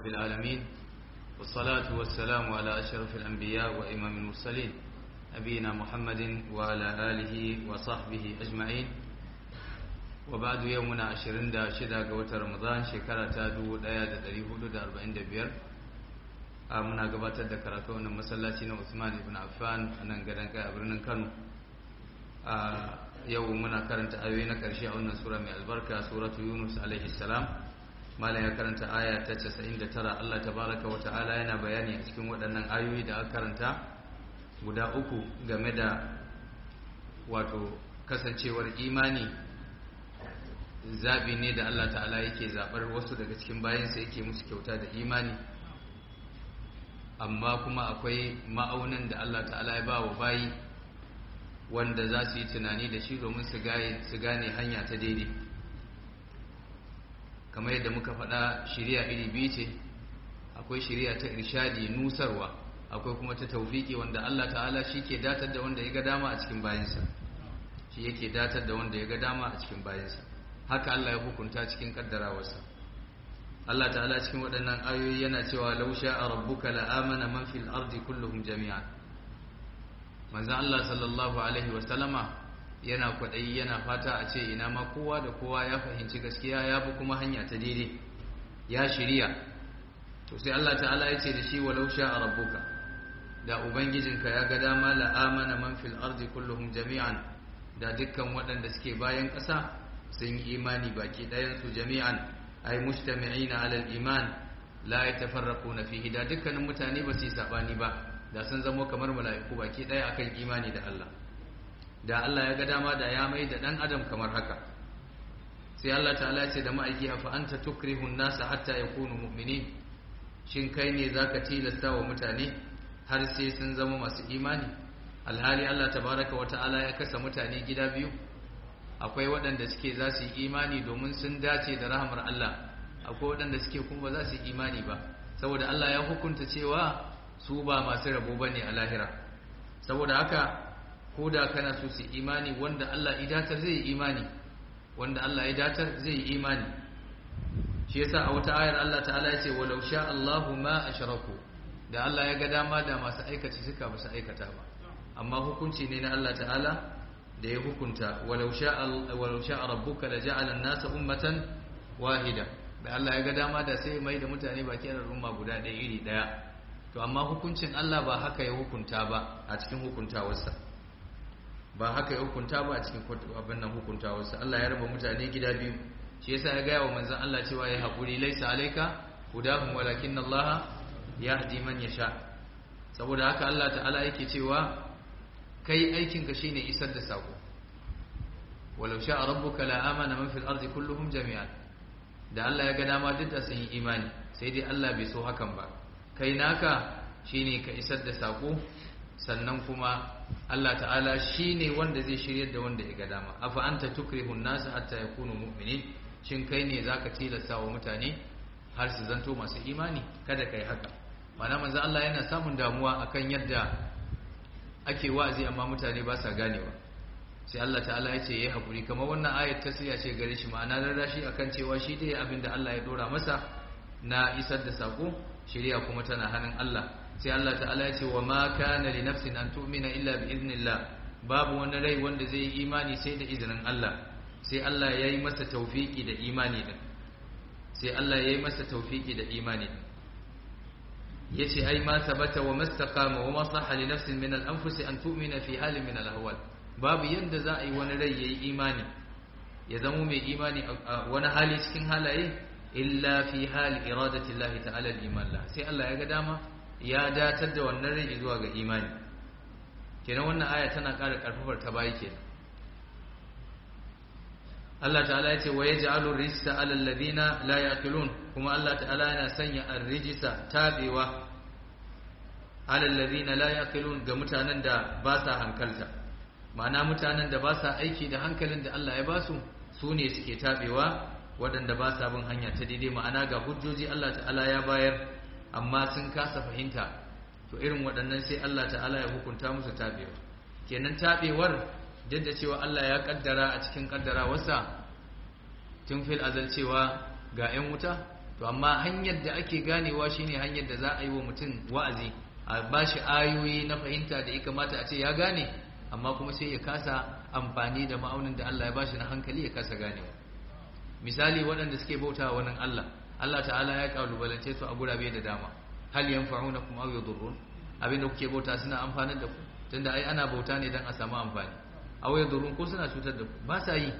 رب العالمين والصلاة والسلام على أشرف الأنبياء وإمام المرسلين نبينا محمد وعلى آله وصحبه أجمعين وبعد يومنا عشرين دا شدا قوة رمضان شكرا تادو دايا دا دريهود دا أربعين دا بير muna gabatar da karatu wannan masallaci na Usman ibn Affan a nan gadon kai a birnin Kano a yau muna karanta ayoyi na ƙarshe a wannan sura mai albarka suratu Yunus alaihi salam malam ya karanta aya ta 99 Allah tabaraka wa ta'ala yana bayani a cikin waɗannan ayoyi da aka karanta guda uku game da wato kasancewar imani zabi ne da Allah ta'ala yake zabar wasu daga cikin bayansa yake musu kyauta da imani amma kuma akwai ma'aunin da Allah ta'ala ya ba wa bayi wanda za su yi tunani da shi domin su gane hanya ta daidai kamar yadda muka faɗa shirya iri biyu ce akwai shirya ta irshadi nusarwa akwai kuma ta taufiki wanda Allah ta'ala shi ke datar da wanda ya ga dama a cikin bayansa shi yake datar da wanda ya ga dama a cikin bayansa haka Allah ya hukunta cikin kaddarawarsa Allah ta'ala cikin waɗannan ayoyi yana cewa law sha'a rabbuka la'amana man fil ardi kulluhum jami'an manzon Allah sallallahu alaihi wa sallama yana kwaɗayi yana fata a ce ina ma kowa da kowa ya fahimci gaskiya ya bi kuma hanya ta daidai ya shirya to sai Allah ta'ala ya ce da shi walau sha'a rabbuka da ubangijinka ya ga dama la'amana man fil ardi kulluhum jami'an da dukkan waɗanda suke bayan ƙasa sun yi imani baki ɗayan su jami'an ay mujtami'ina 'ala al-iman la yatafarraquna fihi da dukkanin mutane ba su yi sabani ba da sun zama kamar mala'iku baki ɗaya akan imani da Allah da Allah ya ga dama da ya mai da ɗan adam kamar haka sai Allah ta'ala ce da ma'aiki afa anta tukrihu an-nasa hatta yakunu mu'minin shin kai ne zaka tilasta wa mutane har sai sun zama masu imani alhali Allah tabaraka wa ta'ala ya kasa mutane gida biyu akwai waɗanda suke za su yi imani domin sun dace da rahamar Allah akwai waɗanda suke kuma ba za su yi imani ba saboda Allah ya hukunta cewa su ba masu rabo bane a lahira saboda haka ko da kana so su imani wanda Allah ya datar zai yi imani wanda Allah ya datar zai yi imani shi yasa a wata ayar Allah ta'ala ya ce walau sha Allahu ma ashraku da Allah ya ga dama da masu aikace suka ba su aikata ba amma hukunci ne na Allah ta'ala da ya hukunta walau sha walau sha rabbuka la ja'ala an-nasa ummatan wahida da Allah ya ga dama da sai mai da mutane baki da umma guda ɗaya iri ɗaya to amma hukuncin Allah ba haka ya hukunta ba a cikin hukuntawarsa ba haka ya hukunta ba a cikin abin nan hukuntawarsa Allah ya raba mutane gida biyu shi yasa ya gaya wa manzon Allah cewa ya haƙuri laisa alaika hudahum walakin Allah yahdi man yasha saboda haka Allah ta'ala yake cewa kai aikin ka shine isar da sako walau sha'a rabbuka la amana man fil ardi kulluhum jami'an da Allah ya ga dama duk da sun yi imani sai dai Allah bai so hakan ba kai naka shine ka isar da sako sannan kuma Allah ta'ala shi ne wanda zai shiryar da wanda ya ga dama afa anta tukrihun nasu hatta yakunu mu'minin shin kai ne zaka tilasta wa mutane har su zanto masu imani kada kai haka mana manzo Allah yana samun damuwa akan yadda ake wa'azi amma mutane ba sa ganewa sai Allah ta'ala ya ce yayi hakuri kamar wannan ayat tasriya ce gare shi ma'ana rarrashi akan cewa shi dai abinda Allah ya dora masa na isar da sako shari'a kuma tana hannun Allah sai Allah ta'ala ya ce wa ma kana li nafsin an tu'mina illa bi idnillah babu wani rai wanda zai yi imani sai da izinin Allah sai Allah ya yi masa tawfiki da imani din sai Allah ya yi masa tawfiki da imani din yace ai ma sabata wa mastaqama wa maslaha li nafsin min al-anfus an tu'mina fi halin min al-ahwal babu yanda za a yi wani rai yayi imani ya zama mai imani a wani hali cikin halaye illa fi hali iradati Allah ta'ala al-iman la sai Allah ya ga dama ya datar da wannan rai zuwa ga imani kenan wannan aya tana ƙara ƙarfafar ta bayi kenan Allah ta'ala ya ce wa yaj'alu rijsa 'ala alladhina la yaqilun kuma Allah ta'ala yana sanya ar-rijsa tabewa 'ala alladhina la yaqilun ga mutanen da ba sa hankalta ma'ana mutanen da ba sa aiki da hankalin da Allah ya ba su su ne suke tabewa waɗanda ba sa bin hanya ta daidai ma'ana ga hujjoji Allah ta'ala ya bayar amma sun kasa fahimta to irin waɗannan sai Allah ta'ala ya hukunta musu tabewa kenan tabewar duk da cewa Allah ya kaddara a cikin kaddara wasa tun fil azal cewa ga 'yan wuta to to amma hanyar da ake ganewa shine hanyar da za a yi wa mutum wa'azi a bashi ayoyi na fahimta da ya kamata a ce ya gane amma kuma sai ya kasa amfani da ma'aunin da Allah ya bashi na hankali ya kasa ganewa misali waɗanda suke bauta wa wannan Allah Allah ta'ala ya kalubalance su a gurabe da dama hal yanfa'unakum aw yadurrun abinda kuke bauta suna amfanar da ku tunda ai ana bauta ne dan a samu amfani aw yadurrun ko suna cutar da ku ba sa yi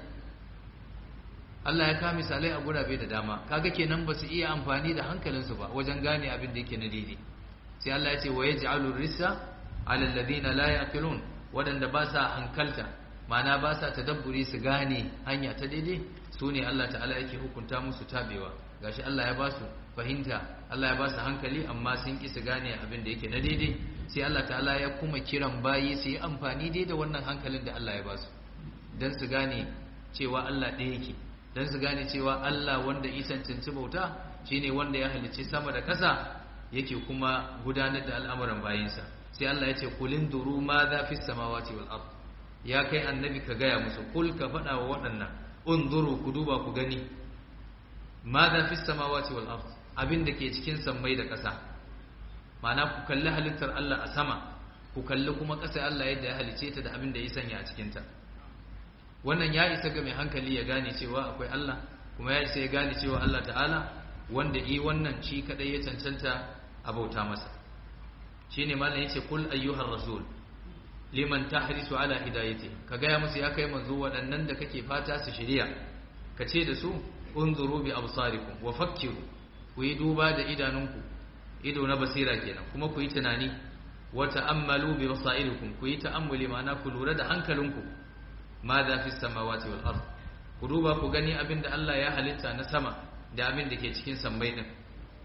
Allah ya kawo misalai a gurabe da dama kaga kenan ba su iya amfani da hankalinsu ba wajen gane abin da yake na daidai sai Allah ya ce wa yaj'alu rissa 'ala alladhina la yaqilun wadanda ba sa hankalta ma'ana ba sa tadabburi su gane hanya ta daidai su ne Allah ta'ala yake hukunta musu tabewa gashi Allah ya ba su fahimta Allah ya ba su hankali amma sun ki su gane abin da yake na daidai sai Allah ta'ala ya kuma kiran bayi su yi amfani dai da wannan hankalin da Allah ya ba su dan su gane cewa Allah ɗaya yake dan su gane cewa Allah wanda isan cancanci bauta shine wanda ya halicci sama da kasa yake kuma gudanar da al'amuran bayinsa sai Allah ya ce kulin duru ma za fi samawati wal ard ya kai annabi ka gaya musu kul ka faɗa wa waɗannan unzuru ku duba ku gani ma za fi samawati wal ard abin da ke cikin sammai da ƙasa ma'ana ku kalli halittar Allah a sama ku kalli kuma ƙasa Allah yadda ya halice ta da abin da ya sanya a cikinta wannan ya isa ga mai hankali ya gane cewa akwai Allah kuma ya isa ya gane cewa Allah ta'ala wanda yi wannan shi kadai ya cancanta a bauta masa shine malam yace kul ayyuhar rasul liman tahrisu ala hidayati ka gaya musu ya kai manzo waɗannan da kake fata su shirya ka ce da su unzuru bi absarikum wa fakkiru ku yi duba da idanunku ido na basira kenan kuma ku yi tunani wa ta'ammalu bi basairikum ku yi ta'ammuli ma'ana ku lura da hankalinku ma za fi samawati wal ard ku duba ku gani abin da Allah ya halitta na sama da abin da ke cikin sammai din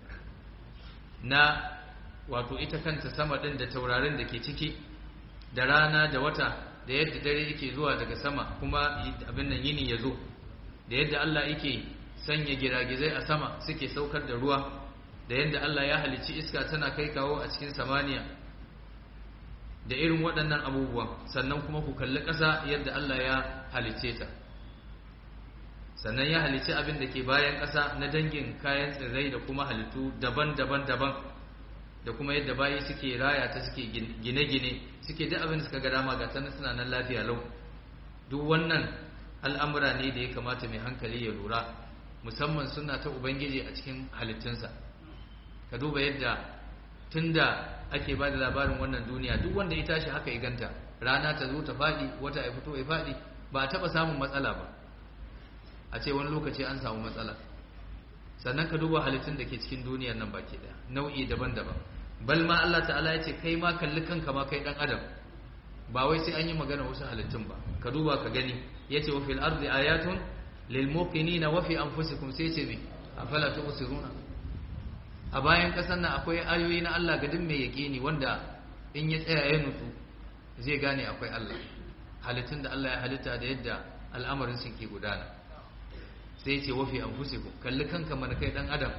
na wato ita kanta sama din da taurarin da ke ciki da rana da wata da yadda dare yake zuwa daga sama kuma abin nan yini ya zo da yadda Allah yake sanya giragizai a sama suke saukar da ruwa da yadda Allah ya halicci iska tana kai kawo a cikin samaniya da irin waɗannan abubuwan sannan kuma ku kalli ƙasa yadda Allah ya halicce ta sannan ya halicci abin da ke bayan ƙasa na dangin kayan tsirrai da kuma halittu daban-daban daban da kuma yadda bayi suke raya ta suke gine-gine suke duk abin da suka ga dama ga ta suna nan lafiya lau duk wannan al'amura ne da ya kamata mai hankali ya lura musamman suna ta ubangiji a cikin halittunsa ka duba yadda tunda ake ba da labarin wannan duniya duk wanda ya tashi haka ya ganta rana ta zo ta faɗi wata ya fito ya faɗi ba a taɓa samun matsala ba a ce wani lokaci an samu matsala sannan ka duba halittun da ke cikin duniyar nan baki ɗaya nau'i daban-daban bal ma Allah ta'ala ya ce kai ma kalli kanka ma kai ɗan adam ba wai sai an yi magana wasu halittun ba ka duba ka gani ya ce wa fil ardi ayatun lil muqinina wa fi anfusikum sai ce me afala tubsiruna a bayan kasan nan akwai ayoyi na Allah gadin mai yaƙini wanda in ya tsaya ya nutsu zai gane akwai Allah halittun da Allah ya halitta da yadda al'amarin su ke gudana sai ce wafi an fusiku kalli kanka mana kai dan adam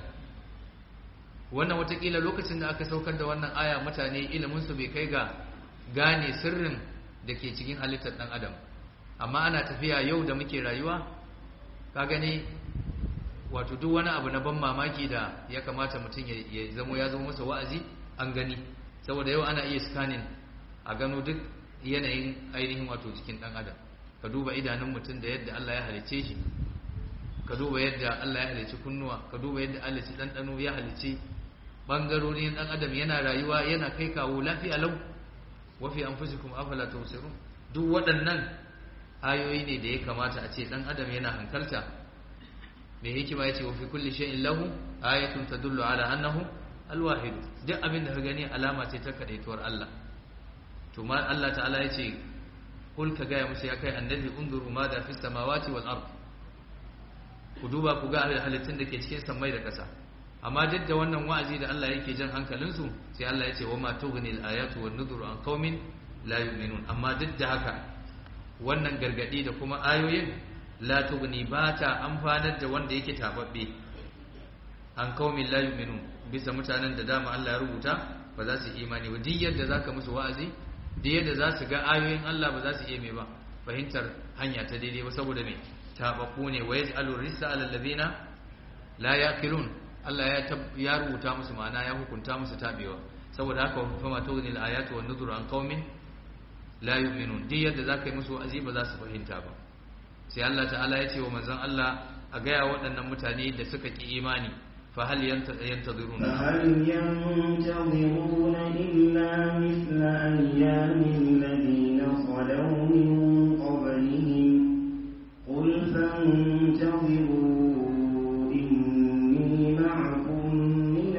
wannan watakila lokacin da aka saukar da wannan aya mutane iliminsu bai kai ga gane sirrin da ke cikin halittar dan adam amma ana tafiya yau da muke rayuwa ka gani wato duk wani abu na ban mamaki da ya kamata mutum ya zamo ya zama masa wa'azi an gani saboda yau ana iya scanning a gano duk yanayin ainihin wato jikin dan adam ka duba idanun mutum da yadda Allah ya halice shi ka duba yadda Allah ya halice kunnuwa ka duba yadda Allah ya ɗanɗano ya halice bangarorin dan adam yana rayuwa yana kai kawo lafiya lau wa fi anfusikum afala tubsirun duk waɗannan ayoyi ne da ya kamata a ce dan adam yana hankalta mai hikima ya ce wa fi kulli shay'in lahu ayatun tadullu ala annahu alwahid duk abin da ka gani alama ce ta kadaituwar Allah to ma Allah ta'ala ya ce kul ka gaya musu ya kai annabi unzuru ma da fi samawati wal ard ku duba ku ga halittun da ke cikin samai da ƙasa amma duk da wannan wa'azi da Allah yake jan hankalinsu sai Allah ya ce wa ma tughni al ayatu wan nuzuru an qaumin la yu'minun amma duk da haka wannan gargadi da kuma ayoyin la tughni ba ta amfanar da wanda yake tababbe an qaumin la yu'minun bisa mutanen da dama Allah ya rubuta ba za su imani ba duk yadda zaka musu wa'azi duk yadda za su ga ayoyin Allah ba za su iya mai ba fahimtar hanya ta daidai ba sababu me tababbu ne wa yaj'alu risa ala alladhina la yaqilun Allah ya ya rubuta musu ma'ana ya hukunta musu tabewa saboda haka fa ma tughni al-ayatu wan nuzuru an qaumin la yu'minun duk yadda zaka yi musu wa'azi ba za su fahimta ba sai Allah ta'ala ya ce wa manzon Allah a gaya waɗannan mutane da suka ki imani fa hal yantaziruna فهل ينتظرون إلا مثل أيام الذين خلوا من قبلهم قل فانتظروا إني معكم من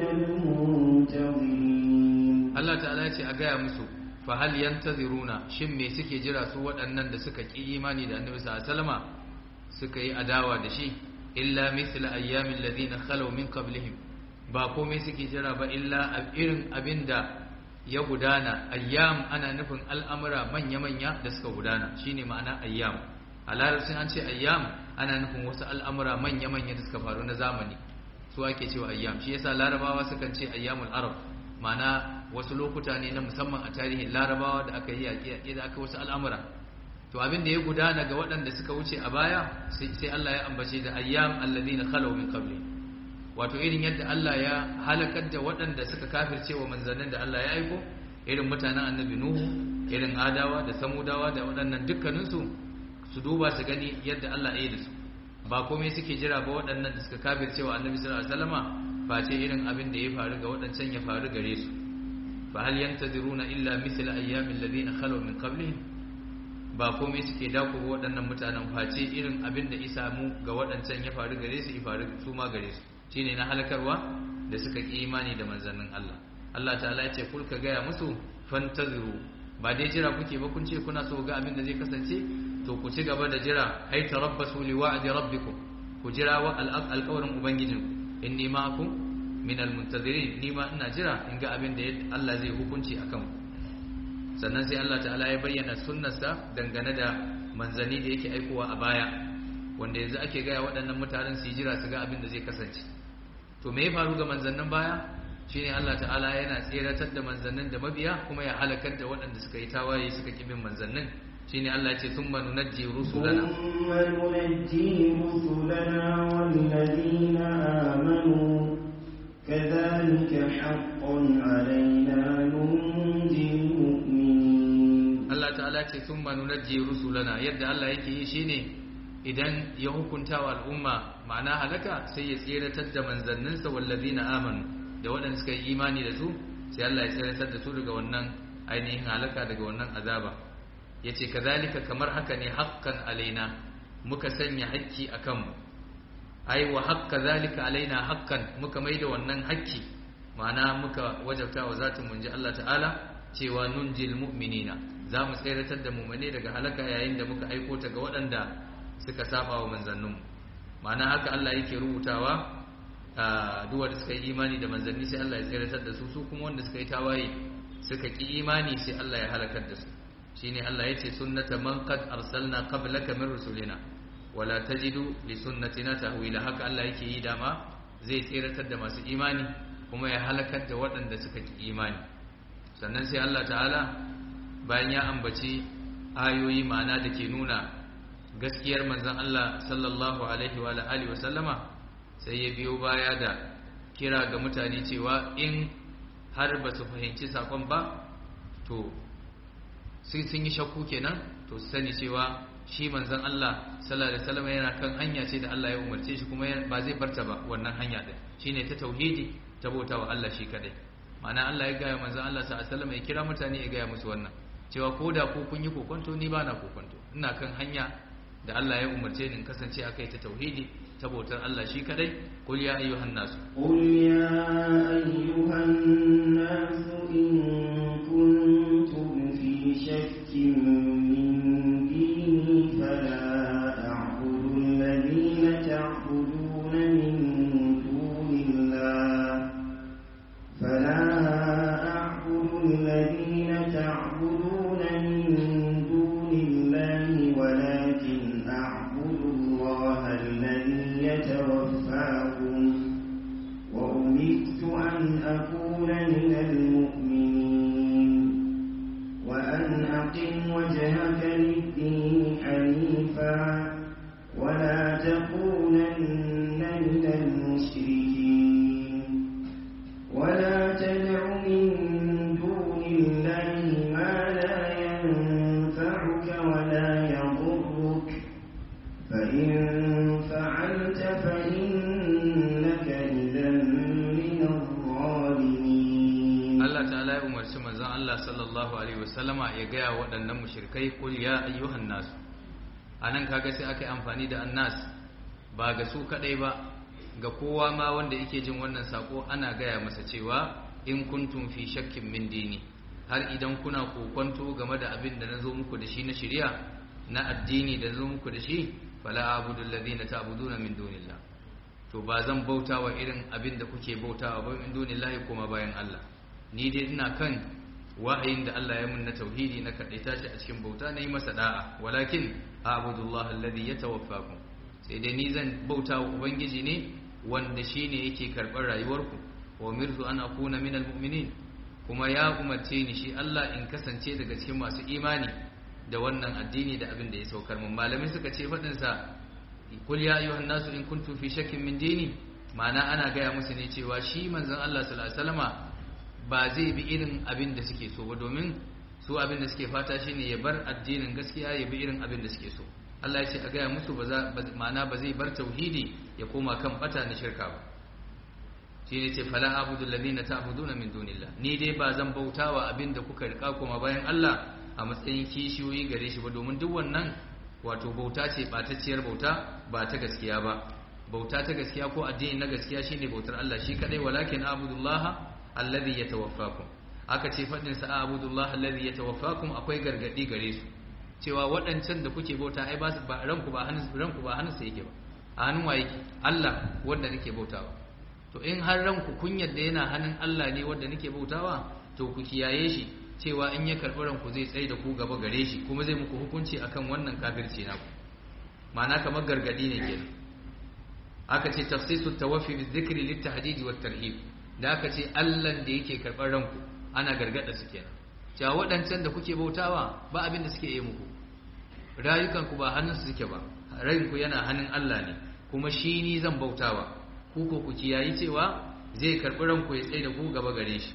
المنتظرين Allah ta'ala ya ce a gaya musu fa hal yantaziruna shin me suke jira su waɗannan da suka ki imani da Annabi sallallahu alaihi wasallama suka yi adawa da shi illa mithla ayyamin ladina khalaw min qablihim ba komai suke jira ba illa irin abinda ya gudana ayyam ana nufin al'amura manya-manya da suka gudana shine ma'ana ayyam a larabcin an ce ayyam ana nufin wasu al'amura manya-manya da suka faru na zamani su ake cewa ayyam shi yasa larabawa sukan ce ayyamul arab ma'ana wasu lokuta ne na musamman a tarihin larabawa da aka yi yaƙi da aka wasu al'amura to abin da ya gudana ga waɗanda suka wuce a baya sai Allah ya ambace da ayyam alladhina khalaw min qabli wato irin yadda Allah ya halakar da waɗanda suka kafirce wa manzannin da Allah ya aiko irin mutanen annabi nuhu irin adawa da samudawa da waɗannan dukkaninsu su duba su gani yadda Allah ya yi da su ba komai suke jira ba waɗannan da suka kafirce wa annabi sallallahu alaihi wasallama face irin abin da ya faru ga waɗancan ya faru gare su fa hal yantaziruna illa mithla ayyamin ladina khalaw min qablihim ba komai suke dako ga waɗannan mutanen face irin abin da isa mu ga waɗancan ya faru gare su ya faru su ma gare su shine na halakarwa da suka ki imani da manzannin Allah Allah ta'ala ya ce kul ka gaya musu fantaziru ba dai jira kuke ba kun ce kuna so ga abin da zai kasance to ku ci gaba da jira ai tarabbasu li wa'di rabbikum ku jira wa alƙawarin ubangijinku inni ma'akum min almuntazirin ni ma ina jira in ga abin da Allah zai hukunci akan ku sannan sai Allah ta'ala ya bayyana sunnarsa dangane da manzanni da yake aikowa a baya wanda yanzu ake gaya waɗannan mutanen su jira su ga abin da zai kasance to me ya faru ga manzannin baya shine Allah ta'ala yana tseratar da manzannin da mabiya kuma ya halakar da waɗanda suka yi tawaye suka kibin manzannin shine Allah ya ce thumma nunajji rusulana ثم ننجي رسلنا والذين آمنوا كذلك حقا علينا ننجي المؤمنين Allah ta'ala ce thumma nunajji rusulana yadda Allah yake yi shine idan ya hukunta wa al'umma ma'ana halaka sai ya tseratar da manzanninsa wallazina amanu da waɗanda suka yi imani da su sai Allah ya tseratar da su daga wannan ainihin halaka daga wannan azaba yace kazalika kamar haka ne haqqan alaina muka sanya hakki akan mu ai wa haqqa zalika alaina haqqan muka maida wannan hakki ma'ana muka wajabta wa zatin munji Allah ta'ala cewa nunjil mu'minina za mu tseratar da mu'mine daga halaka yayin da muka aiko ta ga waɗanda suka saba wa manzanninmu ma'ana haka Allah yake rubutawa a duwa da suka yi imani da manzanni sai Allah ya tseratar da su su kuma wanda suka yi tawaye suka ki imani sai Allah ya halakar da su shine Allah yace sunnata man qad arsalna qablaka min rusulina wala tajidu li sunnatina tahwila haka Allah yake yi dama zai tseratar da masu imani kuma ya halakar da waɗanda suka ki imani sannan sai Allah ta'ala bayan ya ambaci ayoyi ma'ana da ke nuna gaskiyar manzon Allah sallallahu alaihi wa alihi wa sallama sai ya biyo baya da kira ga mutane cewa in har ba su fahimci sakon ba to sai sun yi shakku kenan to su sani cewa shi manzon Allah sallallahu alaihi wasallam yana kan hanya ce da Allah ya umarce shi kuma ba zai barta ba wannan hanya din shine ta tauhidi ta bauta wa Allah shi kadai ma'ana Allah ya gaya manzon Allah sallallahu alaihi wasallam ya kira mutane ya gaya musu wannan cewa ko da ku kun yi kokonto ni ba na kokonto ina kan hanya da Allah ya umarce ni in kasance akai ta tauhidi ta bautar Allah shi kadai qul ya ayyuhan nas قل يا أيها الناس إن كنتم في شك من ديني فلا أعبد الذين تعبدون من دون الله فلا أعبد الذين تعبدون من دون الله ولكن أعبد الله الذي يتوفاكم وأمرت أن أكون من المؤمنين وأن أقم وجهك للدين حنيفا ولا تكونن من المشركين تدع من دون الله ما لا ينفعك ولا يضرك فإن فعلت فإنك إذا من الظالمين Allah ta'ala ya umarci manzon Allah sallallahu alaihi wasallama ya gaya waɗannan mushrikai qul ya ayyuhan nas anan kaga sai aka yi amfani da annas ba ga su kadai ba ga kowa ma wanda yake jin wannan sako ana gaya masa cewa in kuntum fi shakkin min dini har idan kuna kokonto game da abin da nazo muku da shi na shari'a na addini da nazo muku da shi fala abudu alladhina ta'buduna min dunillah to ba zan bauta wa irin abin da kuke bautawa ba min dunillahi kuma bayan Allah ni dai ina kan wahayin da Allah ya mun na tauhidi na kadaita shi a cikin bauta na yi masa da'a walakin a'budullah alladhi yatawaffakum sai dai ni zan bauta wa ubangiji ne wanda shine yake karbar rayuwarku wa umirtu an akuna minal mu'minin kuma ya umarce ni shi Allah in kasance daga cikin masu imani da wannan addini da abin da ya saukar mun malamai suka ce fadin sa kul ya ayyuhan nasu in kuntum fi shakkin min dini ma'ana ana gaya musu ne cewa shi manzon Allah sallallahu alaihi wasallama ba zai bi irin abin da suke so ba domin su abin da suke fata shine ya bar addinin gaskiya ya bi irin abin da suke so Allah ya ce a gaya musu ba za ma'ana ba zai bar tauhidi ya koma kan bata na shirka ba shi ne ce fala abudu alladhina ta'buduna min dunillah ni dai ba zan bautawa abin da kuka rika kuma bayan Allah a matsayin kishiyoyi gare shi ba domin duk wannan wato bauta ce batacciyar bauta ba ta gaskiya ba bauta ta gaskiya ko addini na gaskiya shine bautar Allah shi kadai walakin abudullaha alladhi yatawaffakum aka ce fadin sa abudullah alladhi yatawaffakum akwai gargadi gare su cewa waɗancan da kuke bauta ai ba su ba ranku ba hannun ranku ba hannun sa yake ba a hannun wa yake Allah wanda nake bautawa to in har ranku kun yadda yana hannun Allah ne wanda nake bautawa to ku kiyaye shi cewa in ya karɓi ranku zai tsaye da ku gaba gare shi kuma zai muku hukunci akan wannan kafirci naku ma'ana kamar gargadi ne kenan aka ce tafsisu tawaffi bi dhikri lit tahdid wat tarhib da aka ce allan da yake karɓar ranku ana gargada su kenan cewa waɗancan da kuke bautawa ba abin da suke yi muku rayukanku ba hannunsu suke ba ranku yana hannun Allah ne kuma shi ni zan bautawa ku ko ku kiyayi cewa zai karɓi ranku ya tsaye da ku gaba gare shi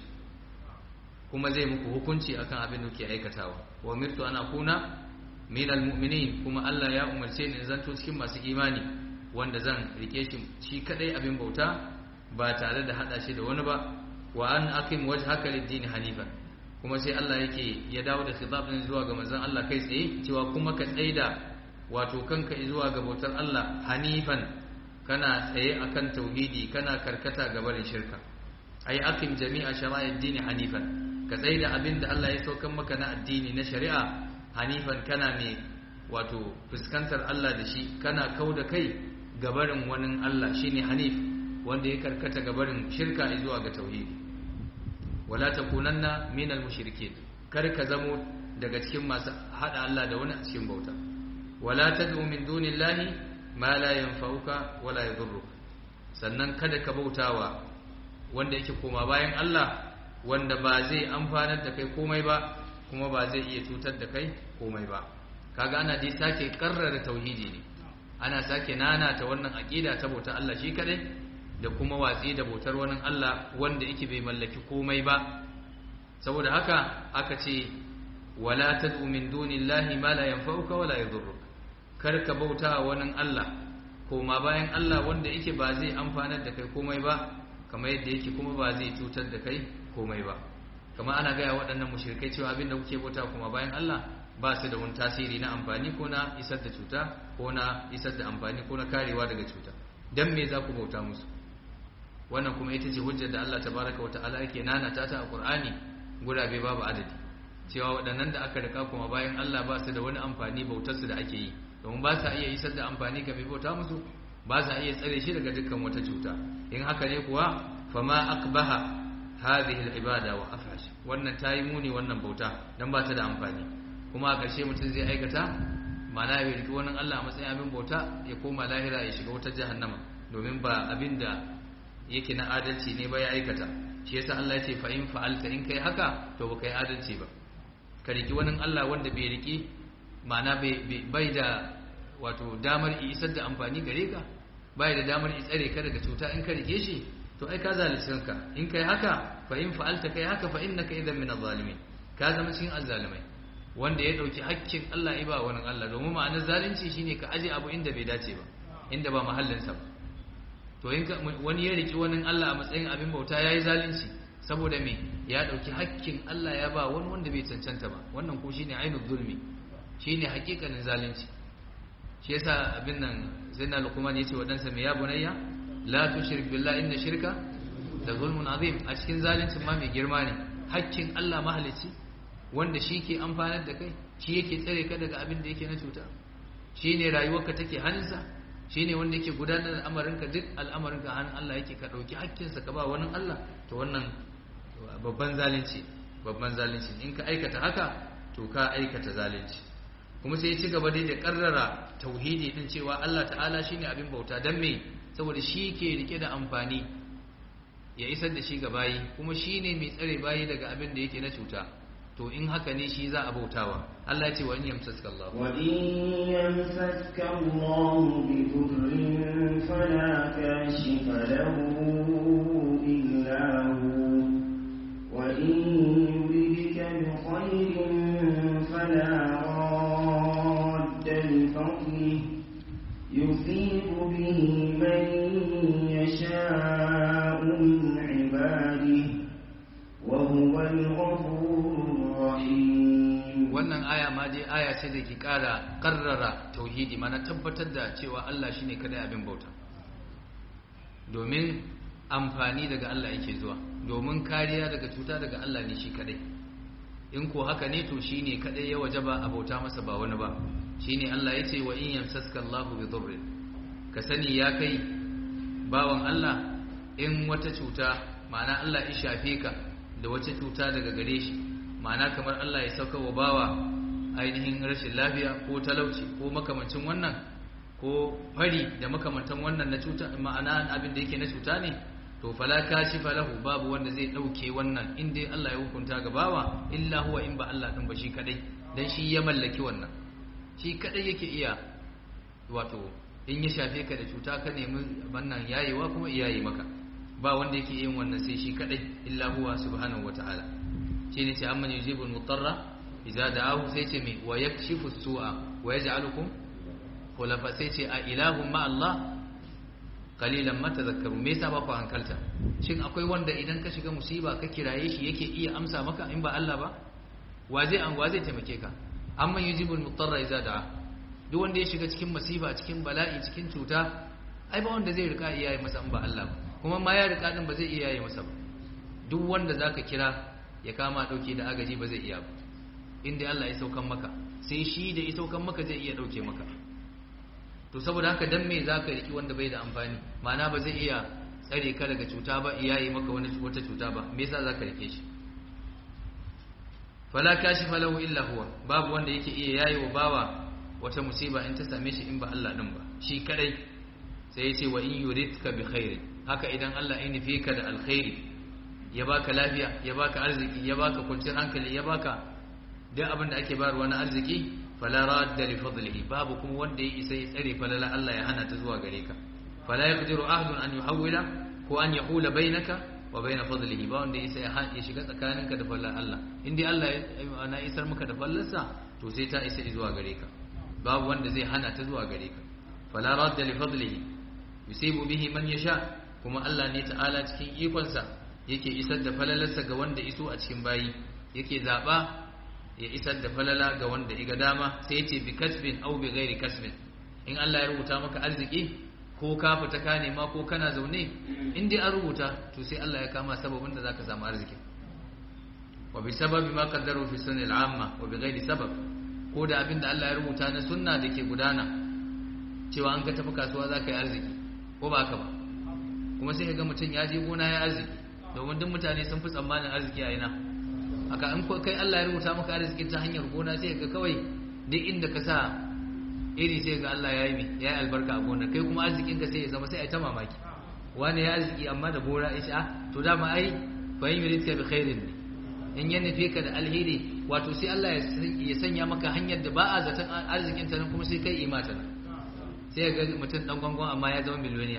kuma zai muku hukunci akan abin da kuke aikatawa wa umirtu ana kuna minal mu'minin kuma Allah ya umarce ni zanto cikin masu imani wanda zan rike shi shi kadai abin bauta ba tare da hada shi da wani ba wa an aqim wajhaka lid-din hanifan kuma sai Allah yake ya dawo da khitab din zuwa ga manzon Allah kai tsaye cewa kuma ka tsaida wato kanka zuwa ga bautar Allah hanifan kana tsaye akan tauhidi kana karkata ga barin shirka ai aqim jami'a shara'id din hanifan ka tsaida abinda Allah ya saukar maka na addini na shari'a hanifan kana ne wato fuskantar Allah da shi kana kauda kai gabarin wani Allah shine hanif wanda ya karkata gabarin shirka zuwa ga tauhidi wala takunanna minal mushrikin kar ka zamo daga cikin masu hada Allah da wani a cikin bauta wala tad'u min dunillahi ma la yanfa'uka wala yadhurruka sannan kada ka bautawa wanda yake koma bayan Allah wanda ba zai amfanar da kai komai ba kuma ba zai iya cutar da kai komai ba kaga ana dai sake karrara tauhidi ne ana sake nana ta wannan aqida ta bauta Allah shi kadai da kuma watsi da bautar wani Allah wanda yake bai mallaki komai ba saboda haka aka ce wala tad'u min dunillahi ma la yanfa'uka wala yadhurruk kar ka bauta wani Allah koma bayan Allah wanda yake ba zai amfanar da kai komai ba kamar yadda yake kuma ba zai cutar da kai komai ba kamar ana gaya waɗannan mushrikai cewa abin da kuke bauta kuma bayan Allah ba su da wani tasiri na amfani ko na isar da cuta ko na isar da amfani ko na karewa daga cuta dan me za ku bauta musu wannan kuma ita ce hujjar da Allah tabaraka wa ta'ala yake nanata ta a Qur'ani gurabe babu adadi cewa waɗannan da aka rika kuma bayan Allah ba su da wani amfani bautar su da ake yi domin ba sa iya isar da amfani ga mai bauta musu ba sa iya tsare shi daga dukkan wata cuta in haka ne kuwa fama akbaha hadhihi al-ibada wa afhash wannan tayi muni wannan bauta dan ba ta da amfani kuma a ƙarshe mutum zai aikata ma'ana ya riki wannan Allah a matsayin abin bauta ya koma lahira ya shiga wata jahannama domin ba abin da yake na adalci ne ba ya aikata shi yasa Allah ya ce fa in fa'alta in kai haka to ba kai adalci ba ka riki wani Allah wanda bai riki ma'ana bai da wato damar isar da amfani gare ka bai da damar tsare ka daga cuta in ka rike shi to ai ka zalunci kanka in kai haka fa in fa'alta kai haka fa innaka idan min adh-dhalimin ka zama cikin azzalimai wanda ya dauki hakkin Allah ya ba wani Allah domin ma'anar zalunci shine ka aje abu inda bai dace ba inda ba mahallinsa ba to in wani ya riki wani Allah a matsayin abin bauta yayi zalunci saboda me ya dauki hakkin Allah ya ba wani wanda bai cancanta ba wannan ko shine ainul zulmi shine hakikanin zalunci shi yasa abin nan zainal luqman yace wa dansa me ya bunayya la tushrik billahi inna shirka da zulmun azim a cikin zaluncin ma mai girma ne hakkin Allah mahalicci wanda shi ke amfanar da kai shi yake tsare ka daga abin da yake na cuta shi ne rayuwarka take hannunsa shi ne wanda yake gudanar da al'amarinka duk al'amarinka hannun Allah yake ka ɗauki hakkinsa ka ba wani Allah to wannan babban zalunci babban zalunci in ka aikata haka to ka aikata zalunci kuma sai ya ci gaba dai da karrara tauhidi din cewa Allah ta'ala shine abin bauta dan me saboda shi ke rike da amfani ya isar da shi ga bayi kuma shine mai tsare bayi daga abin da yake na cuta to in haka ne shi za a bautawa Allah ya ce wa in yamsaska Allah wa in yamsaska Allah bi dhurrin fala kashifa lahu illa hu wa in yuridka bi khairin fala radda li fadlihi yusibu bihi man yasha'u min ibadihi wa huwa al-ghafur wannan aya ma dai aya ce da ke kara karrara tauhidi mana tabbatar da cewa Allah shine kadai abin bauta domin amfani daga Allah yake zuwa domin kariya daga cuta daga Allah ne shi kadai in ko haka ne to shine kadai ya wajaba a bauta masa ba wani ba shine Allah ya ce wa in yamsaska Allahu bi dhurrin ka sani ya kai bawan Allah in wata cuta ma'ana Allah ya shafe ka da wata cuta daga gare shi ma'ana kamar Allah ya sauka wa bawa ainihin rashin lafiya ko talauci ko makamancin wannan ko fari da makamantan wannan na cuta ma'ana abin da yake na cuta ne to fala kashifa lahu babu wanda zai dauke wannan in dai Allah ya hukunta ga bawa illa huwa in ba Allah din ba shi kadai dan shi ya mallaki wannan shi kadai yake iya wato in ya shafe ka da cuta ka nemi wannan yayewa kuma iyaye maka ba wanda yake yin wannan sai shi kadai illa huwa subhanahu wataala shine ce amman yujibul mutarra idza da'ahu sai ce me wa yakshifu su'a wa yaj'alukum khulafa sai ce a ilahum ma Allah qalilan ma tadhakkaru me yasa ba ku hankalta shin akwai wanda idan ka shiga musiba ka kiraye shi yake iya amsa maka in ba Allah ba wa zai an wa zai taimake ka amman yujibul mutarra idza da'a duk wanda ya shiga cikin masifa cikin bala'i cikin cuta ai ba wanda zai rika iyaye masa in ba Allah ba kuma ma ya rika din ba zai iyaye masa ba duk wanda zaka kira ya kama dauke da agaji ba zai iya ba inda Allah ya saukan maka sai shi da ya saukan maka zai iya dauke maka to saboda haka dan me zaka riki wanda bai da amfani ma'ana ba zai iya tsare ka daga cuta ba iyaye maka wani wata cuta ba me yasa zaka rike shi fala kashifa lahu illa huwa babu wanda yake iya yayi wa bawa wata musiba in ta same shi in ba Allah din ba shi kadai sai ya ce wa in yuridka bi khairin haka idan Allah ya nufi ka da alkhairi ya baka lafiya ya baka arziki ya baka kwanciyar hankali ya baka duk abin da ake bayarwa na arziki fala radda li fadlihi babu kuma wanda ya isa ya tsare falala Allah ya hana ta zuwa gare ka fala yaqdiru ahadun an yuhawwila ko an yahula bainaka wa bain fadlihi ba wanda ya isa ya shiga tsakaninka da falala Allah in dai Allah ya na isar maka da fallarsa to sai ta isa zuwa gare ka babu wanda zai hana ta zuwa gare ka fala radda li fadlihi yusibu bihi man yasha kuma Allah ne ta'ala cikin ikonsa yake isar da falalarsa ga wanda iso a cikin bayi yake zaba ya isar da falala ga wanda iga dama sai yace bi kasbin aw bi ghairi kasbin in Allah ya rubuta maka arziki ko ka fita ka nema ko kana zaune in dai an rubuta to sai Allah ya kama sababin da zaka samu arziki wa bi sababi ma qaddaru fi sunnil amma wa bi ghairi sabab ko da abin da Allah ya rubuta na sunna da ke gudana cewa an ka tafi kasuwa zaka yi arziki ko ba haka ba kuma sai ga mutum ya je gona ya arziki domin duk mutane sun fi tsammanin arziki a ina aka in kai Allah ya rubuta maka arziki ta hanyar gona sai ga kawai duk inda ka sa iri sai ga Allah ya yi mai ya yi albarka a gonar kai kuma arzikin ka sai ya zama sai a yi ta mamaki wani ya arziki amma da gora ya sha to dama ai fa yin yuridka bi khairin ne in ya nufe ka da alheri wato sai Allah ya sanya maka hanyar da ba a zaton arzikin ta nan kuma sai kai imata nan sai ga mutum dan gwangwan amma ya zama miliyoniya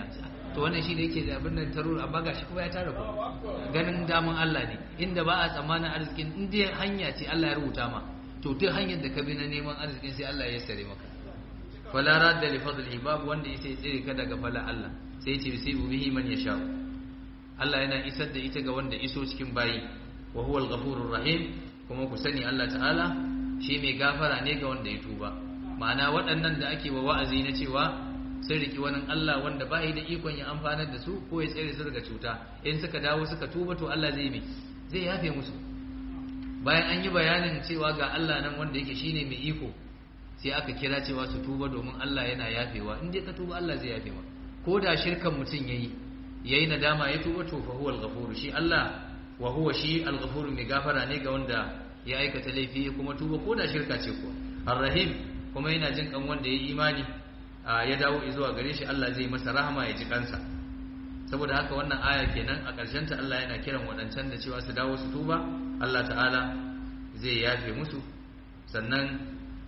to wannan shi da yake da abin nan taro amma gashi kuma ya tara ku ganin daman Allah ne inda ba a tsammanin arzikin in dai hanya ce Allah ya rubuta ma to duk hanyar da ka bi na neman arzikin sai Allah ya sare maka fala radda li fadlihi babu wanda yake tsire ka daga fala Allah sai ya ce yusibu bihi man yasha Allah yana isar da ita ga wanda iso cikin bayi wa huwa al-ghafurur rahim kuma ku sani Allah ta'ala shi mai gafara ne ga wanda ya tuba ma'ana waɗannan da ake wa wa'azi na cewa sun riki wani Allah wanda ba da ikon ya amfanar da su ko ya tsere su daga cuta in suka dawo suka tuba to Allah zai bi zai yafe musu bayan an yi bayanin cewa ga Allah nan wanda yake shine mai iko sai aka kira cewa su tuba domin Allah yana yafewa in dai ka tuba Allah zai yafe maka ko da shirkan mutum yayi yayi nadama ya tuba to fa huwa al shi Allah wa huwa shi al-ghafur mai gafara ne ga wanda ya aikata laifi kuma tuba ko da shirka ce kuwa ar-rahim kuma yana jin kan wanda ya yi imani ya dawo zuwa gare shi Allah zai masa rahama ya ji kansa saboda haka wannan aya kenan a ƙarshen ta Allah yana kiran waɗancan da cewa su dawo su tuba Allah ta'ala zai yafe musu sannan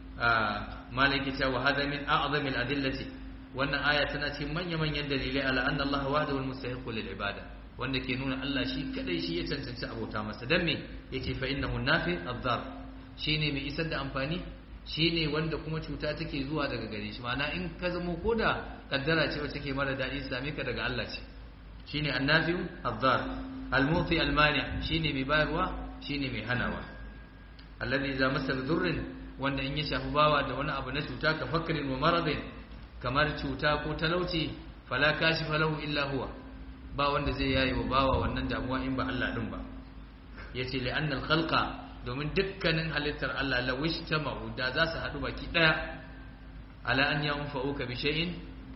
malaki ta wa hada min a'zamil adillati wannan aya tana cikin manya-manyan dalilai ala anna Allah wahdahu al-mustahiqu lil ibada wanda ke nuna Allah shi kadai shi ya cancanci abota masa dan me yace fa innahu nafi ad-dar shine mai isar da amfani shi ne wanda kuma cuta take zuwa daga gare shi ma'ana in ka zamo ko da kaddara ce wacce ke mara daɗi same ka daga Allah ce shi ne annafiyu azzar almuti almani shi ne mai bayarwa shi ne mai hanawa alladhi za masa durrin wanda in ya shafi bawa da wani abu na cuta ka fakrin wa maradin kamar cuta ko talauci fala kashifa lahu illa huwa ba wanda zai yayi wa bawa wannan damuwa in ba Allah din ba yace li anna al-khalqa domin dukkanin halittar Allah la wishtama'u da za su haɗu baki ɗaya ala an yanfa'uka bi shay'in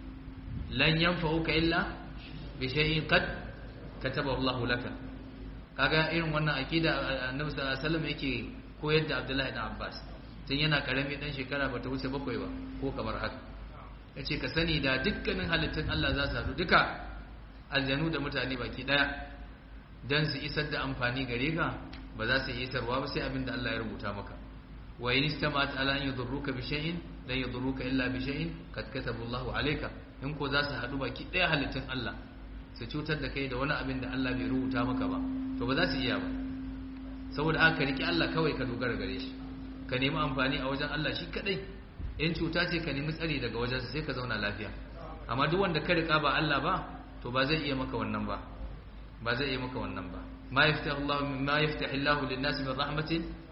lan yanfa'uka illa bi shay'in qad kataba Allah laka kaga irin wannan akida annabi sallallahu alaihi wasallam yake koyar da Abdullahi ibn Abbas tun yana karami dan shekara bata wuce bakwai ba ko kamar haka yace ka sani da dukkanin halittun Allah za su haɗu duka aljanu da mutane baki ɗaya dan su isar da amfani gare ka ba za su yi isarwa ba sai abin da Allah ya rubuta maka wa in istamat ala an yadurruka bi shay'in lan yadurruka illa bi shay'in kad kataba Allahu alayka in ko za su hadu baki daya halittun Allah su cutar da kai da wani abin da Allah bai rubuta maka ba to ba za su iya ba saboda aka riki Allah kawai ka dogara gare shi ka nemi amfani a wajen Allah shi kadai in cuta ce ka nemi tsari daga wajensa sai ka zauna lafiya amma duk wanda ka rika ba Allah ba to ba zai iya maka wannan ba ba zai iya maka wannan ba ما يفتح الله ما يفتح الله للناس من رحمة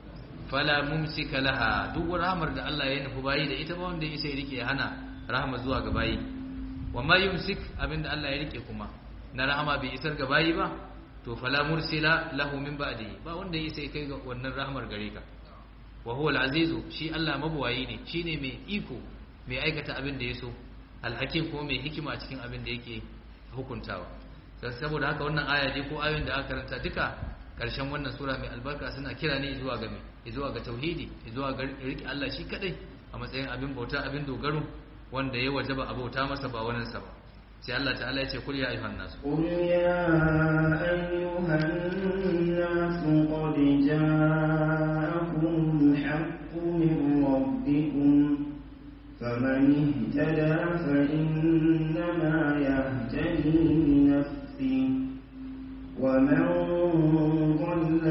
فلا ممسك لها duk rahmar da Allah ya nufi bayi da ita ba wanda ya sai rike hana rahama zuwa ga bayi wa ma yumsik abinda Allah ya rike kuma na rahama bai isar ga bayi ba to fala mursila lahu min ba'dihi ba wanda ya sai kai ga wannan rahmar gare ka wa huwa al-azizu shi Allah mabuwayi ne shine mai iko mai aikata abin da ya so al-hakim kuma mai hikima cikin abin da yake hukuntawa saboda haka wannan aya je ko ayoyin da aka karanta duka karshen wannan sura mai albarka suna kira ne zuwa ga zuwa ga tauhidi zuwa ga riki Allah shi kadai a matsayin abin bauta abin dogaro wanda ya wajaba a bauta masa ba wani sa ba sai Allah ta'ala ya ce kul ya ayyuhan nas قل يا أيها الناس قد جاءكم الحق من ربكم فمن اهتدى فإنما يهتدي لنفسه ومن ضل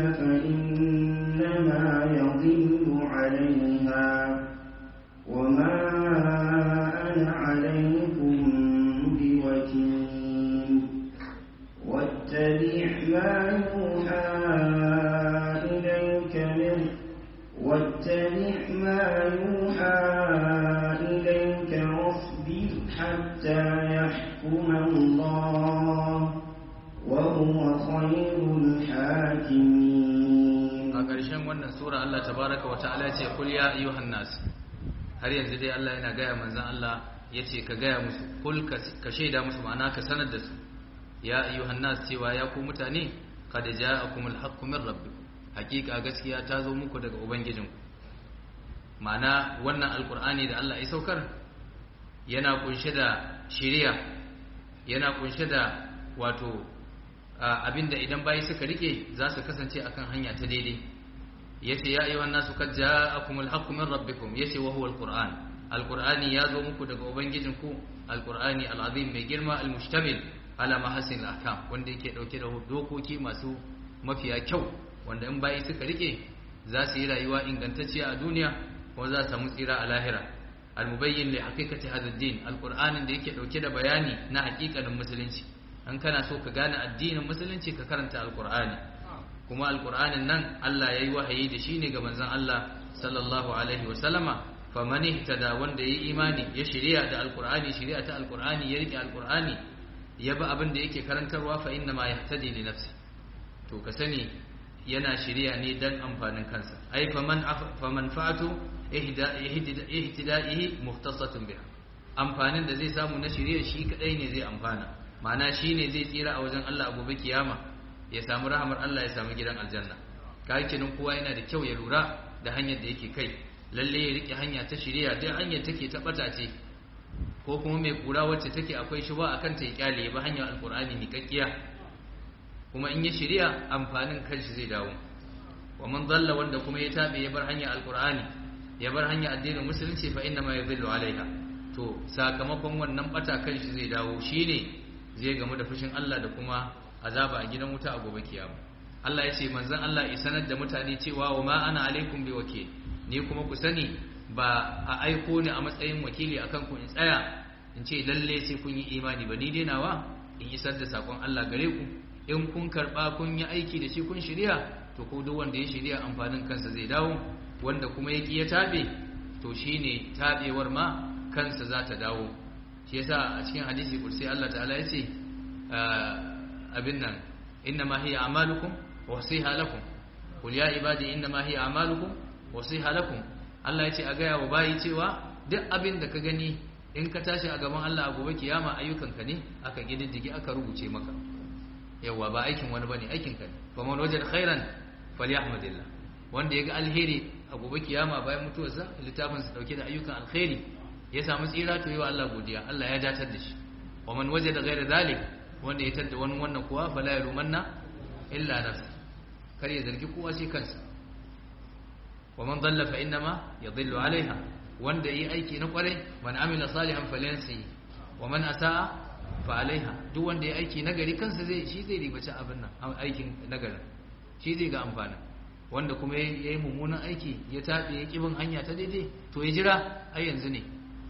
فإنما يضل عليها وما أنا عليكم بوكيل واتبع ما يوحى إليك من واتبع ما يوحى إليك واصبر حتى يحكم الله وهو خير الحاكمين a ƙarshen wannan sura Allah tabaraka wa ta'ala ya ce kul ya ayyuhan nas har yanzu dai Allah yana gaya manzon Allah ya ce ka gaya musu kul ka shaida musu ma'ana ka sanar da su ya ayyuhan nas cewa ya ku mutane qad ja'akumul haqqu min rabbikum hakika gaskiya ta zo muku daga ubangijinku ma'ana wannan alqur'ani da Allah ya saukar yana kunshe da shiriya yana kunshe da wato abinda idan bayi suka rike za su kasance akan hanya ta daidai yace ya ayyuhan nasu kad ja'akumul haqqu min rabbikum yace wa huwa alquran alqurani ya zo muku daga ubangijinku alqur'ani alazim mai girma almustamil ala mahasin ahkam wanda yake dauke da dokoki masu mafiya kyau wanda in bayi suka rike za su yi rayuwa ingantacciya a duniya kuma za su samu tsira a lahira almubayyin li haqiqati hadha ad-din alqur'anin da yake dauke da bayani na haƙiƙanin musulunci an kana so ka gane addinin musulunci ka karanta alqur'ani kuma alqur'anin nan Allah yayi wahayi da shi ne ga manzon Allah sallallahu alaihi wa sallama faman ihtada wanda yayi imani ya shari'a da alqur'ani shari'a ta alqur'ani ya rike alqur'ani ya bi abin da yake karantarwa fa inna ma yahtadi li nafsi to ka sani yana shari'a ne dan amfanin kansa ai faman faman fa'atu ihtida'ihi muhtasatun biha amfanin da zai samu na shari'a shi kadai ne zai amfana ma'ana shine zai tsira a wajen Allah a gobe kiyama ya samu rahamar Allah ya samu gidan aljanna kai kenan kowa yana da kyau ya lura da hanyar da yake kai lalle ya rike hanya ta shari'a duk hanyar take ta bata ce ko kuma mai kura wacce take akwai shuba akan ta ya kyale ba hanyar alqur'ani miƙaƙiya kuma in ya shari'a amfanin kanshi zai dawo wa man dalla wanda kuma ya tabe ya bar hanyar alqur'ani ya bar hanyar addinin musulunci fa inna ma yadhillu alaiha to sakamakon wannan bata kanshi zai dawo shine zai gamu da fushin Allah da kuma azaba a gidan wuta a gobe kiyama Allah ya ce manzon Allah ya sanar da mutane cewa wa ma ana alaikum bi wakil ni kuma ku sani ba a aiko ni a matsayin wakili akan ku in tsaya in ce lalle sai kun yi imani ba ni dai nawa in isar da sakon Allah gare ku in kun karba kun yi aiki da shi kun shirya to ko duk wanda ya shirya amfanin kansa zai dawo wanda kuma ya ki ya tabe to shine tabewar ma kansa za ta dawo shi yasa a cikin hadisi kursi Allah ta'ala ya ce abin nan inna ma hiya amalukum wa wasiha lakum qul ya ibadi inna ma hiya amalukum wa wasiha lakum Allah ya ce a gaya wa bayi cewa duk abin da ka gani in ka tashi a gaban Allah a gobe kiyama ayyukanka ne aka gididdige aka rubuce maka yawa ba aikin wani bane aikin ka ne fa man wajada khairan falyahmadillah wanda ya ga alheri a gobe kiyama bayan mutuwarsa littafin sa dauke da ayyukan alkhairi ya samu tsira to yawa Allah godiya Allah ya datar da shi wa man wajada ghayra zalik wanda ya tadda wani wannan kuwa fala yarumanna illa nafsi kar ya zargi kowa sai kansa wa man dalla fa innama yadhillu alaiha wanda yi aiki na kwarai man amila salihan falyansi wa man asaa fa alaiha duk wanda ya aiki nagari kansa zai shi zai ribaci abin nan aikin nagari shi zai ga amfani wanda kuma yayi mummunan aiki ya tabe ya kibin hanya ta daidai to ya jira ai yanzu ne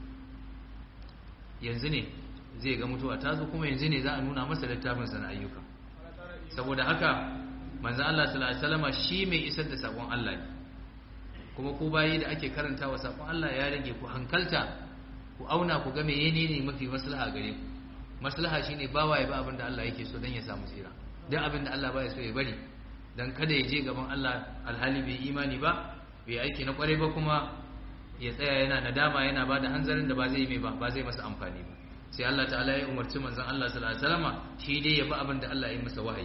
yanzu ne zai ga mutuwa ta zo kuma yanzu ne za a nuna masa littafin sa na ayyuka saboda haka manzo Allah sallallahu alaihi wasallam shi mai isar da sakon Allah ne kuma ku bayi da ake karantawa sakon Allah ya rage ku hankalta ku auna ku ga menene ne mafi maslaha gare ku maslaha shine bawa ya ba abin da Allah yake so dan ya samu tsira dan abin da Allah baya so ya bari dan kada ya je gaban Allah alhali bai imani ba bai aiki na kware ba kuma ya tsaya yana nadama yana bada hanzarin da ba zai mai ba ba zai masa amfani ba sai Allah ta'ala ya umarci manzon Allah sallallahu alaihi wasallama shi dai ya bi abin da Allah ya yi masa wahayi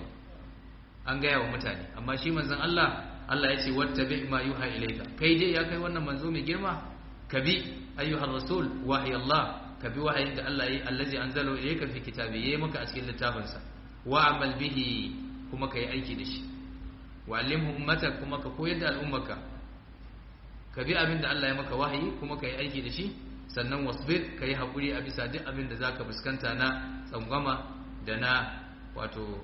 an gaya wa mutane amma shi manzon Allah Allah ya ce wattabi ma yuha ilayka kai dai ya kai wannan manzo mai girma ka bi ayyuhar rasul wahyi Allah ka bi wahayin da Allah yi allazi anzala ilayka fi kitabi yayi maka a cikin littafinsa wa amal bihi kuma kai aiki da shi wa allimhu ummatak kuma ka koyar da al'ummaka ka bi abin da Allah ya maka wahayi kuma kai aiki da shi sannan wasbir kai hakuri a bisa duk abin da zaka fuskanta na tsangwama da na wato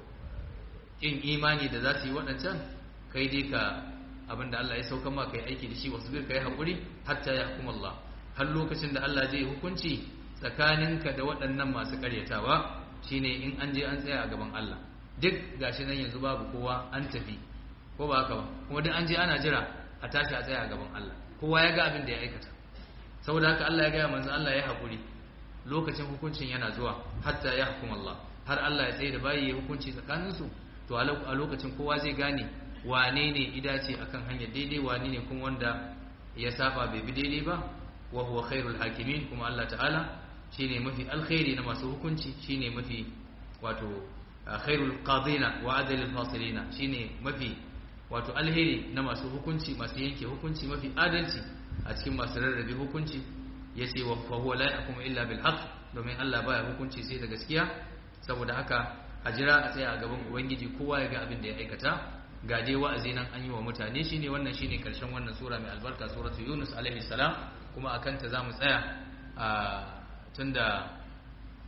kin imani da za su yi waɗancan kai dai ka abinda Allah ya sauka ma kai aiki da shi wasbir kai hakuri hatta ya hukum Allah har lokacin da Allah zai hukunci tsakaninka da waɗannan masu karyatawa shine in an je an tsaya a gaban Allah duk gashi nan yanzu babu kowa an tafi ko ba haka ba kuma duk an je ana jira a tashi a tsaya a gaban Allah kowa ya ga abin da ya aikata saboda haka Allah ya ga manzo Allah ya hakuri lokacin hukuncin yana zuwa hatta ya hukum Allah har Allah ya tsaye da bayi ya hukunci tsakaninsu to a lokacin kowa zai gane wane ne idace akan hanyar daidai wane ne kuma wanda ya saba bai bi daidai ba wa huwa khairul hakimin kuma Allah ta'ala shine mafi alkhairi na masu hukunci shine mafi wato khairul qadina wa adalul fasilina shine mafi wato alheri na masu hukunci masu yanke hukunci mafi adalci a cikin masu rarrabe hukunci yace wa fa huwa la yahkumu illa bil haqq domin Allah baya hukunci sai da gaskiya saboda haka a jira a tsaya a gaban ubangiji kowa ya ga abin da ya aikata ga dai wa'azi nan an yi wa mutane shine wannan shine karshen wannan sura mai albarka suratu yunus alaihi salam kuma akan ta zamu tsaya a tunda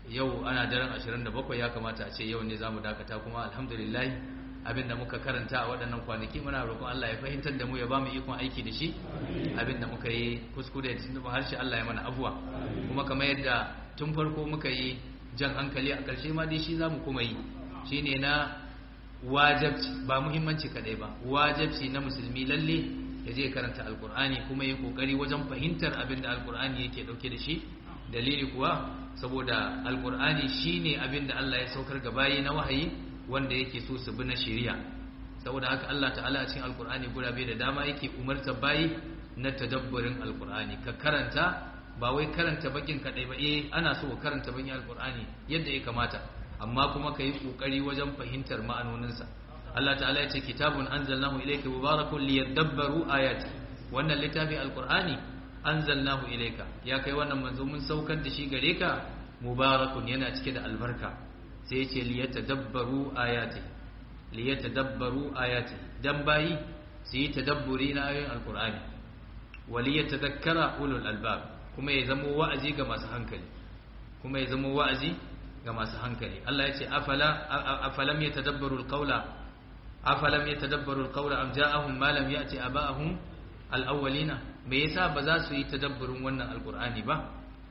yau ana daren 27 ya kamata a ce yau ne zamu dakata kuma alhamdulillah abinda muka karanta a waɗannan kwanaki muna roƙon Allah ya fahimtar da mu ya ba mu ikon aiki da shi abinda muka yi kuskure da tuntuɓa harshe Allah ya mana afuwa kuma kamar yadda tun farko muka yi jan hankali a ƙarshe ma dai shi za mu kuma yi shi ne na wajabci ba muhimmanci kaɗai ba wajabci na musulmi lalle ya je karanta alkur'ani kuma ya ƙoƙari wajen fahimtar abin da alkur'ani yake ɗauke da shi dalili kuwa saboda alkur'ani shi ne abin da Allah ya saukar ga bayi na wahayi wanda yake so su bi na shari'a saboda haka Allah ta'ala a cikin alkur'ani gurabe da dama yake umarta bayi na tadabburin alkur'ani ka karanta ba wai karanta bakin kadai ba eh ana so ka karanta bakin alkur'ani yadda ya kamata amma kuma ka yi kokari wajen fahimtar ma'anoninsa Allah ta'ala ya ce kitabun anzalnahu ilayka mubarakun liyadabbaru ayati wannan littafi alkur'ani anzalnahu ilayka ya kai wannan manzo mun saukar da shi gare ka mubarakun yana cike da albarka sai ya ce liyatadabbaru ayati liyatadabbaru ayati dan bayi su yi tadabburi na ayoyin alkur'ani waliyatadhakkara ulul albab kuma ya zama wa'azi ga masu hankali kuma ya zama wa'azi ga masu hankali Allah ya ce afala afalam yatadabbaru alqawla afalam yatadabbaru alqawla am ja'ahum ma lam ya'ti aba'ahum alawwalina me yasa ba za su yi tadabburin wannan alqur'ani ba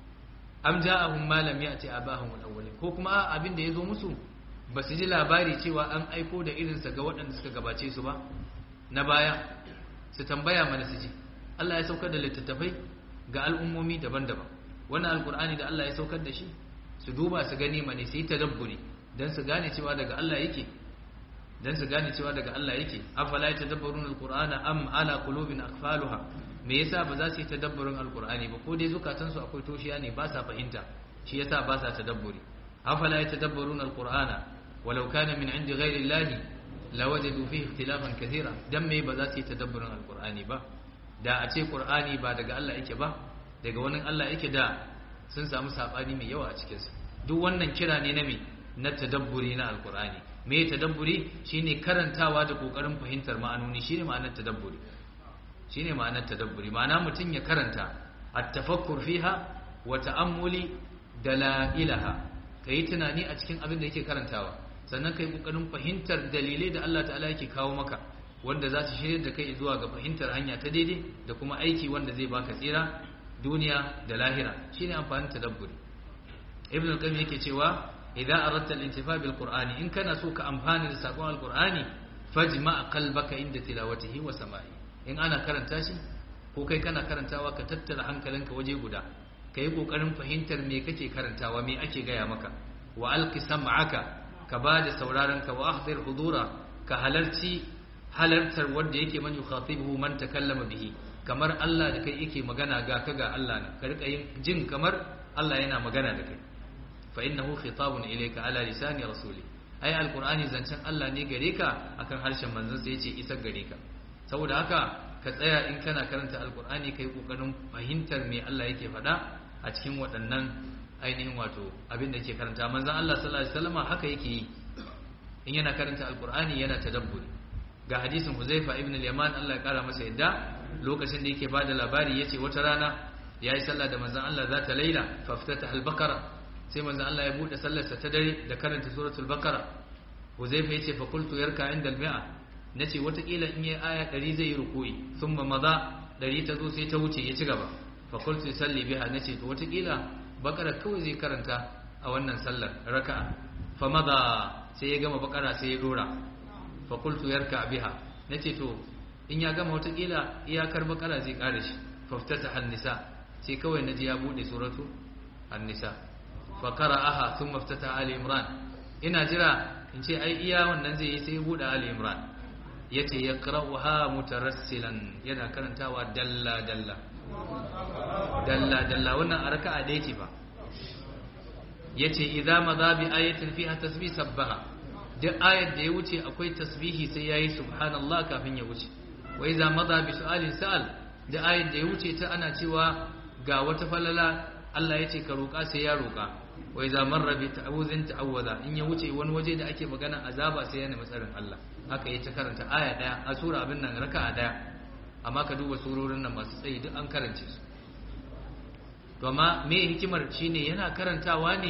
am ja'ahum ma lam ya'ti aba'ahum alawwalin ko kuma abin da yazo musu ba su ji labari cewa an aiko da irinsa ga waɗanda suka gabace su ba na baya su tambaya mana su ji Allah ya saukar da littattafai ga al'ummomi daban-daban wannan alkur'ani da Allah ya saukar da shi su duba su gani mane su yi tadabburi don su gane cewa daga Allah yake don su gane cewa daga Allah yake afala ya tadabbarun alkur'ana am ala qulubin akfaluha me yasa ba za su yi tadabburin alkur'ani ba ko dai zukatansu akwai toshiya ne ba sa fahimta shi yasa ba sa tadabburi afala ya tadabbarun alkur'ana walau kana min indi ghairi llahi lawajadu fihi ikhtilafan kathira dan me ba za su yi tadabburin alkur'ani ba da a ce ƙur'ani ba daga Allah yake ba daga wani Allah yake da sun samu saɓani mai yawa a cikinsa duk wannan kira ne na me na tadabburi na alƙur'ani me tadabburi shine karantawa da ƙoƙarin fahimtar ma'anoni shine ma'anar tadabburi shine ma'anar tadabburi ma'ana mutum ya karanta at-tafakkur fiha wa ta'ammuli dalailaha kai tunani a cikin abin da yake karantawa sannan kai ƙoƙarin fahimtar dalilai da Allah ta'ala yake kawo maka wanda za su shirya da kai zuwa ga fahimtar hanya ta daidai da kuma aiki wanda zai baka tsira duniya da lahira shine amfanin tadabburi ibn al-qayyim yake cewa idan aradta al-intifa bil qur'ani in kana so ka amfana da sakon al-qur'ani fajma qalbaka inda tilawatihi wa sama'i in ana karanta shi ko kai kana karantawa ka tattara hankalinka waje guda kai kokarin fahimtar me kake karantawa me ake gaya maka wa alqi sam'aka ka bada sauraron ka wa ahdir hudura ka halarci halartar wanda yake man yukhatibuhu man takallama bihi kamar Allah da kai yake magana ga ka ga Allah na ka rika yin jin kamar Allah yana magana da kai fa innahu khitabun ilayka ala lisani rasuli ai alqur'ani zancen Allah ne gare ka akan harshen manzon sa yace isar gare ka saboda haka ka tsaya in kana karanta alqur'ani kai kokarin fahimtar me Allah yake faɗa a cikin waɗannan ainihin wato abin da yake karanta manzon Allah sallallahu alaihi wasallama haka yake yi in yana karanta alqur'ani yana tadabburi ga hadisin Huzaifa ibn al-Yaman Allah ya kara masa yadda lokacin da yake bada labari yace wata rana yayi sallah da manzon Allah zata laila faftata al-baqara sai manzon Allah ya bude sallarsa ta dare da karanta suratul baqara Huzaifa yace fa qultu yarka inda al-mi'a nace wata kila in yayi aya 100 zai yi ruku'i thumma madha 100 ta zo sai ta wuce ya ci gaba fa qultu salli biha nace to wata kila baqara kawai zai karanta a wannan sallar raka'a fa madha sai ya gama baqara sai ya dora fakultu yarka biha nace to in ya gama watakila iyakar bakara zai kare shi faftata hannisa sai kawai naji ya bude suratu hannisa fa qara'aha thumma ftata ali imran ina jira in ce ai iya wannan zai yi sai ya bude ali imran yace yaqra'uha mutarassilan yana karantawa dalla dalla dalla dalla wannan arka'a da yake fa yace idza madha bi ayatin fiha tasbih sabbaha duk ayar da ya wuce akwai tasbihi sai yayi subhanallah kafin ya wuce wa idza madha bi su'alin sa'al da ayar da ya wuce ta ana cewa ga wata falala Allah yace ka roka sai ya roka wa idza marra bi ta'awuzin ta'awwaza in ya wuce wani waje da ake magana azaba sai ya nemi tsarin Allah haka yace karanta aya daya a sura abin nan raka'a daya amma ka duba surorin nan masu tsayi duk an karance su to amma me hikimar shine yana karantawa ne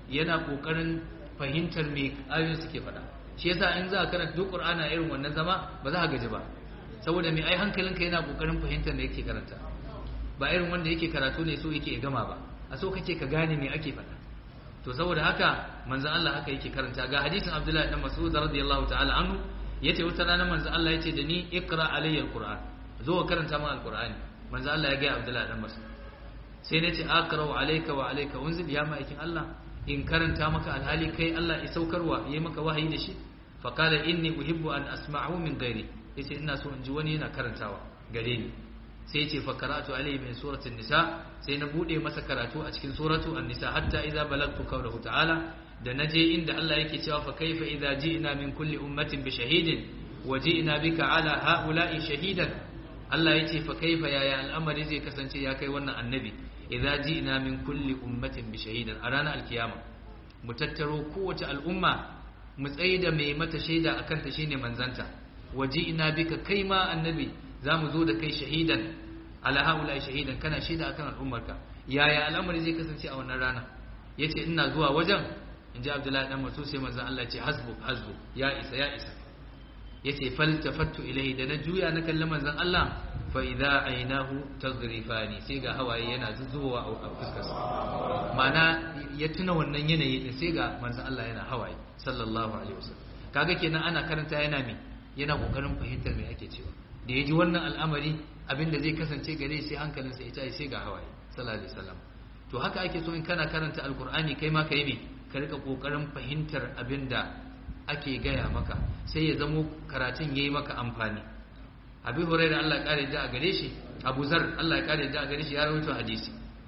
yana kokarin fahimtar me ayoyin suke faɗa shi yasa in za ka karanta duk qur'ana irin wannan zama ba za ka gaji ba saboda me ai hankalinka yana kokarin fahimtar me yake karanta ba irin wanda yake karatu ne so yake gama ba a so kake ka gane me ake faɗa to saboda haka manzon Allah haka yake karanta ga hadisin Abdullahi dan Mas'ud radiyallahu ta'ala anhu yace wata rana manzon Allah yace da ni iqra alayya alquran zo ka karanta min alqurani manzon Allah ya ga Abdullahi dan Mas'ud sai nace aqra alayka wa alayka unzil ya ma'aikin Allah in karanta maka alhali kai Allah ya saukarwa yayi maka wahayi da shi fa qala inni uhibbu an asma'u min ghairi yace ina so in ji wani yana karantawa gare ni sai ce fa karatu alayhi min suratul nisa sai na bude masa karatu a cikin suratu an-nisa hatta idza balagtu qawluhu ta'ala da naje inda Allah yake cewa fa kaifa idza ji'na min kulli ummatin bi shahidin wa ji'na bika ala ha'ula'i shahidan Allah yace fa kaifa yaya al'amari zai kasance ya kai wannan annabi idza ji'na min kulli ummatin bi shahidin a ranar alkiyama mu tattaro kowace al'umma mu tsaida mai mata shaida akan ta shine manzanta wa ji'na bika kai ma annabi za mu zo da kai shahidan ala haula shahidan kana shaida akan al'ummarka yaya al'amari zai kasance a wannan rana yace ina zuwa wajen inji abdullahi dan masu sai manzon Allah ce hasbu hasbu ya isa ya isa yace faltafattu ilayhi da na juya na kalli manzon Allah fa idza aynahu taghrifani sai ga hawaye yana zuzuwa a fuskarsa mana ya tuna wannan yanayi din sai ga manzon Allah yana hawaye sallallahu alaihi wasallam kaga kenan ana karanta yana me yana kokarin fahimtar me ake cewa da ya ji wannan al'amari abinda zai kasance gare sai hankalinsa ya tashi sai ga hawaye sallallahu alaihi wasallam to haka ake so in kana karanta alkur'ani kai ma ka yi me ka rika kokarin fahimtar abinda ake gaya maka sai ya zamo karatun yayi maka amfani abi hurairah Allah ya kare da a gare shi Abu Zar Allah ya kare da a gare shi ya rawaito hadisi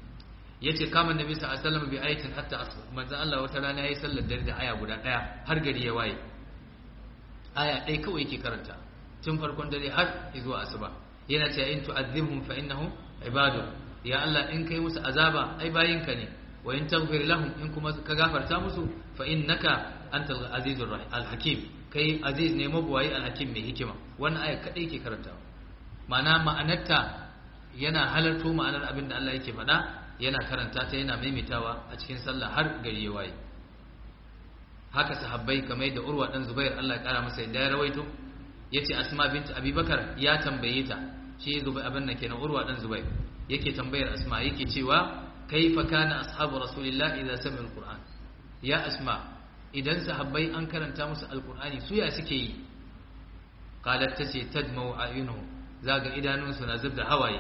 yace kama nabi sallallahu alaihi wasallam bi ayatin hatta asr manzo Allah wata rana yayi sallar dare da aya guda daya har gari ya waye aya ɗaya kawai yake karanta tun farkon dare har zuwa asuba yana cewa in tu'adhibhum fa innahum ibadu ya Allah in kai musu azaba ai bayinka ne wa in taghfir lahum in kuma ka gafarta musu fa innaka antal azizur rahim al-hakim kai aziz ne mabuwayi al-hakim mai hikima wannan aya kadai yake karantawa ma'ana ma'anarta yana halarto ma'anar abin da Allah yake faɗa yana karanta ta yana maimaitawa a cikin sallah har gari ya waye haka sahabbai kamar da urwa dan zubair Allah ya kara masa yadda ya rawaito yace asma bint abubakar ya tambaye ta shi zubai abin nan kenan urwa dan zubair yake tambayar asma yake cewa kaifa kana ashabu rasulillah idza sami'u alquran ya asma idan sahabbai an karanta musu alqurani su ya suke yi qalat tace tadmau ayunuhum zaga idanunsu na zubda hawaye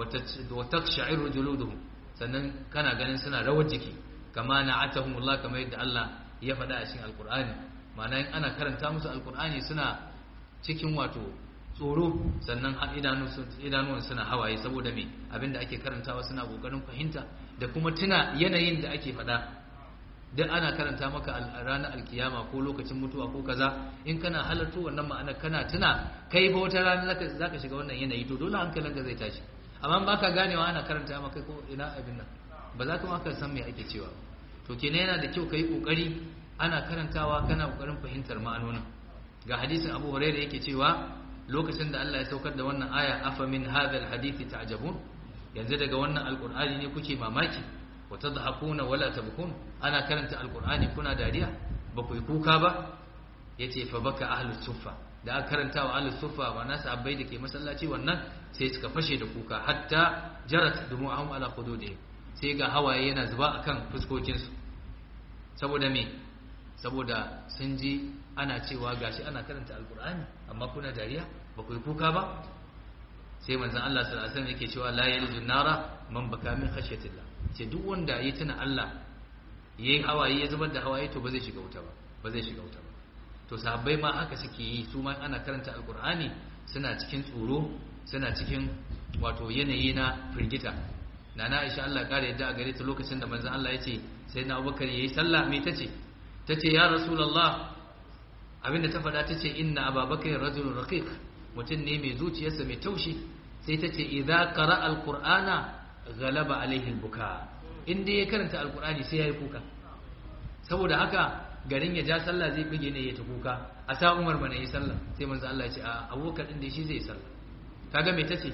wa taqsha'iru juluduhum sannan kana ganin suna rawar jiki kama na'atahumullah kamar yadda Allah ya faɗa a cikin alqur'ani ma'ana in ana karanta musu alqur'ani suna cikin wato tsoro sannan idanuwan suna hawaye saboda me abinda ake karantawa suna kokarin fahimta da kuma tuna yanayin da ake faɗa duk ana karanta maka a ranar alkiyama ko lokacin mutuwa ko kaza in kana halarta wannan ma'ana kana tuna kai ba wata rana za ka shiga wannan yanayi to dole hankalinka zai tashi amma ba ka ganewa ana karanta maka ko ina abin nan ba za ka ma ka san me ake cewa to kenan yana da kyau ka yi kokari ana karantawa kana kokarin fahimtar ma'anonin ga hadisin abu huraira yake cewa lokacin da Allah ya saukar da wannan aya afa min hadhal hadithi ta'jabun yanzu daga wannan alqur'ani ne kuke mamaki wa tadhakuna wala tabkun ana karanta alqur'ani kuna dariya ba ku yi kuka ba yace fa baka ahlus suffa da aka karanta wa ahlus suffa wa nasu abbai da ke masallaci wannan sai suka fashe da kuka hatta jarat dumu'ahum ala qududihim sai ga hawaye yana zuba akan fuskokinsu saboda me saboda sun ji ana cewa gashi ana karanta alkur'ani amma kuna dariya ba ku yi kuka ba sai manzon Allah sallallahu alaihi wasallam yake cewa la yalju nara man baka min khashyatillah ce duk wanda ya tuna Allah yayi hawaye ya zubar da hawaye to ba zai shiga wuta ba ba zai shiga wuta ba to sahabbai ma haka suke yi su ma ana karanta alkur'ani suna cikin tsoro suna cikin wato yanayi na firgita nana Aisha Allah kare yadda a gare ta lokacin da manzon Allah ya ce sai na Abubakar yayi sallah me tace tace ya rasulullah abinda ta faɗa ta ce inna ababakar rajulun raqiq mutum ne mai zuciyarsa mai taushi sai ta ce idza qara alqur'ana ghalaba alaihi albuka inda ya karanta alqur'ani sai yayi kuka saboda haka garin ya ja sallah zai bige ne ya ta kuka a sa Umar mana yi sallah sai manzo Allah ya ce a Abubakar din da shi zai sallah kaga me tace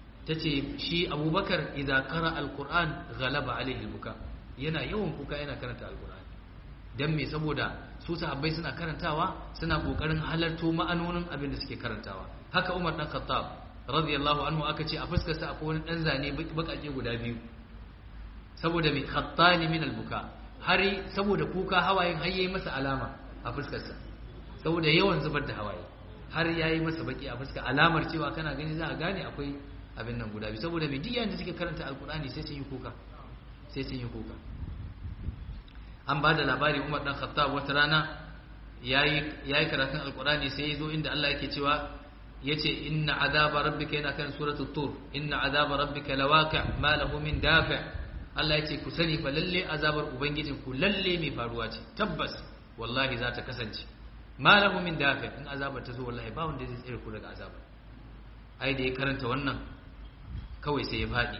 tace shi Abubakar idza qara alqur'an ghalaba alaihi albuka yana yawan kuka yana karanta alqur'ani dan me saboda su sahabbai suna karantawa suna kokarin halarto ma'anonin abin da suke karantawa haka Umar dan Khattab radiyallahu anhu aka ce a fuskar sa akwai wani dan zane bakake guda biyu saboda mai khattani min albuka har saboda kuka hawayen har yayi masa alama a fuskar sa saboda yawan zubar da hawaye har yayi masa baki a fuskar alamar cewa kana gani za a gane akwai abin nan guda biyu saboda mai diyan da suke karanta alkur'ani sai sun yi kuka sai sun yi kuka an ba da labari umar dan khattab wata rana yayi yayi karatun alkur'ani sai yazo inda Allah yake cewa yace inna azaba rabbika yana kan suratul tur inna azaba rabbika lawaqi ma lahu min dafi Allah yace ku sani fa lalle azabar ubangijin ku lalle mai faruwa ce tabbas wallahi za ta kasance ma lahu min dafi in azabar ta zo wallahi ba wanda zai tsire ku daga azabar ai da ya karanta wannan kawai sai ya faɗi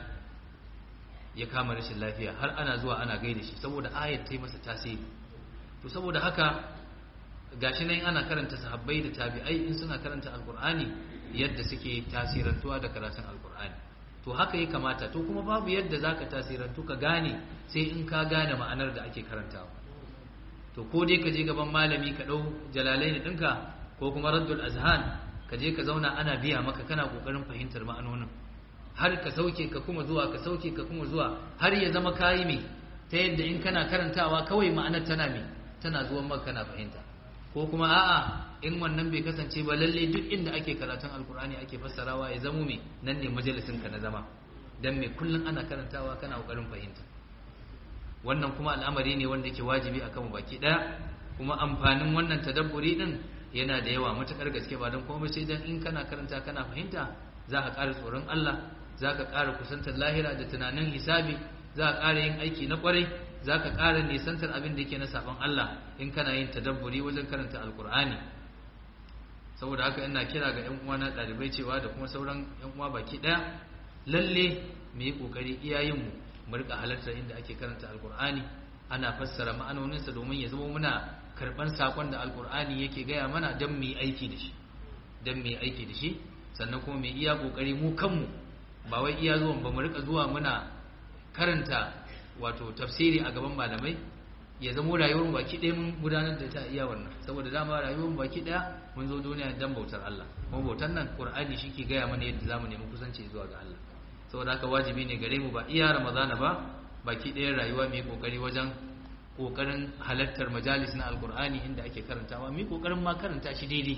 ya kama rashin lafiya har ana zuwa ana gaida shi saboda ayat ta yi masa tasiri to saboda haka gashi nan ana karanta sahabbai da tabi'ai in suna karanta alkur'ani yadda suke tasirantuwa da karatun alkur'ani to haka ya kamata to kuma babu yadda zaka tasirantu ka gane sai in ka gane ma'anar da ake karantawa to ko dai ka je gaban malami ka dau jalalaini ɗinka ko kuma raddul azhan ka je ka zauna ana biya maka kana kokarin fahimtar ma'anonin har ka sauke ka kuma zuwa ka sauke ka kuma zuwa har ya zama kayi me ta yadda in kana karantawa kawai ma'anar tana me tana zuwan maka kana fahimta ko kuma a'a in wannan bai kasance ba lalle duk inda ake karatun alkur'ani ake fassarawa ya zamo me nan ne majalisin ka na zama dan me kullun ana karantawa kana kokarin fahimta wannan kuma al'amari ne wanda yake wajibi akan mu baki daya kuma amfanin wannan tadabburi din yana da yawa matakar gaske ba don komai sai dan in kana karanta kana fahimta za ka ƙara tsoron Allah za ka ƙara kusantar lahira da tunanin hisabi za ka ƙara yin aiki na ƙwarai za ka ƙara nisantar abin da yake na saɓon Allah in kana yin tadabburi wajen karanta alkur'ani saboda haka ina kira ga ƴan uwana ɗalibai cewa da kuma sauran ƴan uwa baki ɗaya lalle mu yi ƙoƙari iyayenmu mu riƙa halartar inda ake karanta alkur'ani ana fassara ma'anoninsa domin ya zama muna karɓar saƙon da alkur'ani yake gaya mana don mu yi aiki da shi don mu yi aiki da shi sannan kuma mai iya kokari mu kanmu ba wai iya zuwan ba mu rika zuwa muna karanta wato tafsiri a gaban malamai ya zamo rayuwar baki ɗaya mun gudanar da ta iya wannan saboda dama rayuwar baki ɗaya mun zo duniya dan bautar Allah kuma bautar nan Qur'ani shi ke gaya mana yadda zamu nemi kusanci zuwa ga Allah saboda haka wajibi ne gare mu ba iya Ramadana ba baki ɗaya rayuwa mu yi kokari wajen kokarin halartar majalis na alkur'ani inda ake karantawa mu yi kokarin ma karanta shi daidai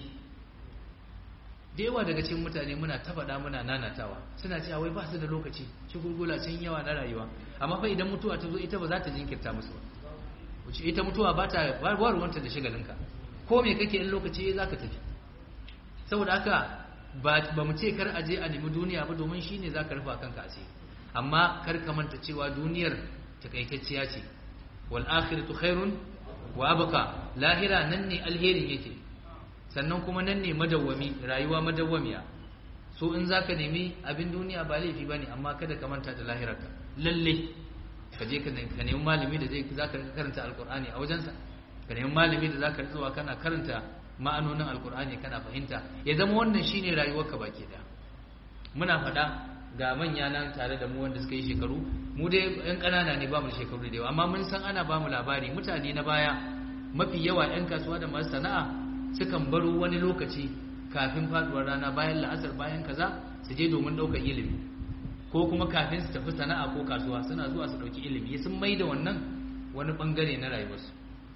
da yawa daga cikin mutane muna ta faɗa muna nanatawa suna cewa wai ba su da lokaci shi gurgula sun yawa na rayuwa amma fa idan mutuwa ta zo ita ba za ta jinkirta musu ba wuce ita mutuwa ba ta ba ruwanta da shagalinka ko me kake in lokaci za ka tafi saboda haka ba mu ce kar aje a nemi duniya ba domin shi ne za ka rufa kanka a amma kar ka manta cewa duniyar takaitacciya ce wal akhiratu khairun wa abqa lahira nan ne alherin yake sannan kuma nan ne madawwami rayuwa madawwamiya so in zaka nemi abin duniya ba laifi bane amma kada ka manta da lahirarka lalle ka je ka nemi malami da zai zaka karanta alqur'ani a wajensa ka nemi malami da zaka zuwa kana karanta ma'anonin alqur'ani kana fahimta ya zama wannan shine rayuwarka baki daya muna faɗa ga manya nan tare da mu wanda suka yi shekaru mu dai yan ƙanana ne ba mu shekaru da yawa amma mun san ana ba mu labari mutane na baya mafi yawa yan kasuwa da masu sana'a sukan baro wani lokaci kafin faduwar rana bayan la'asar bayan kaza su je domin ɗaukar ilimi ko kuma kafin su tafi sana'a ko kasuwa suna zuwa su ɗauki ilimi sun mai da wannan wani ɓangare na rayuwarsu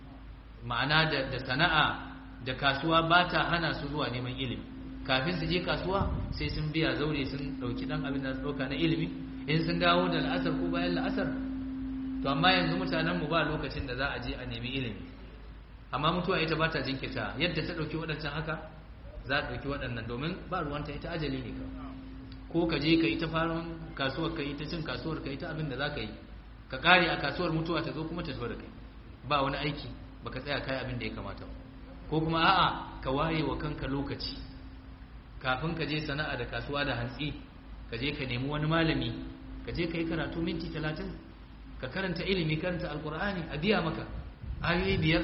ma'ana da sana'a da kasuwa ba ta hana su zuwa neman ilimi kafin su je kasuwa sai sun biya zaure sun dauki dan abin da su dauka na ilimi in sun dawo da la'asar ko bayan la'asar to amma yanzu mutanen mu ba lokacin da za a je a nemi ilimi amma mutuwa ita ba ta jinkirta yadda ta dauki waɗancan haka za ta dauki waɗannan domin ba ruwanta ita ajali ne ka ko ka je ka yi ta farin kasuwar ka yi ta cin kasuwar ka yi ta abin da za ka yi ka kare a kasuwar mutuwa ta zo kuma ta zo da kai ba wani aiki baka tsaya kai abin da ya kamata ko kuma a'a ka waye wa kanka lokaci kafin ka je sana'a da kasuwa da hantsi ka je ka nemi wani malami ka je ka yi karatu minti talatin ka karanta ilimi karanta alkur'ani a biya maka ayoyi biyar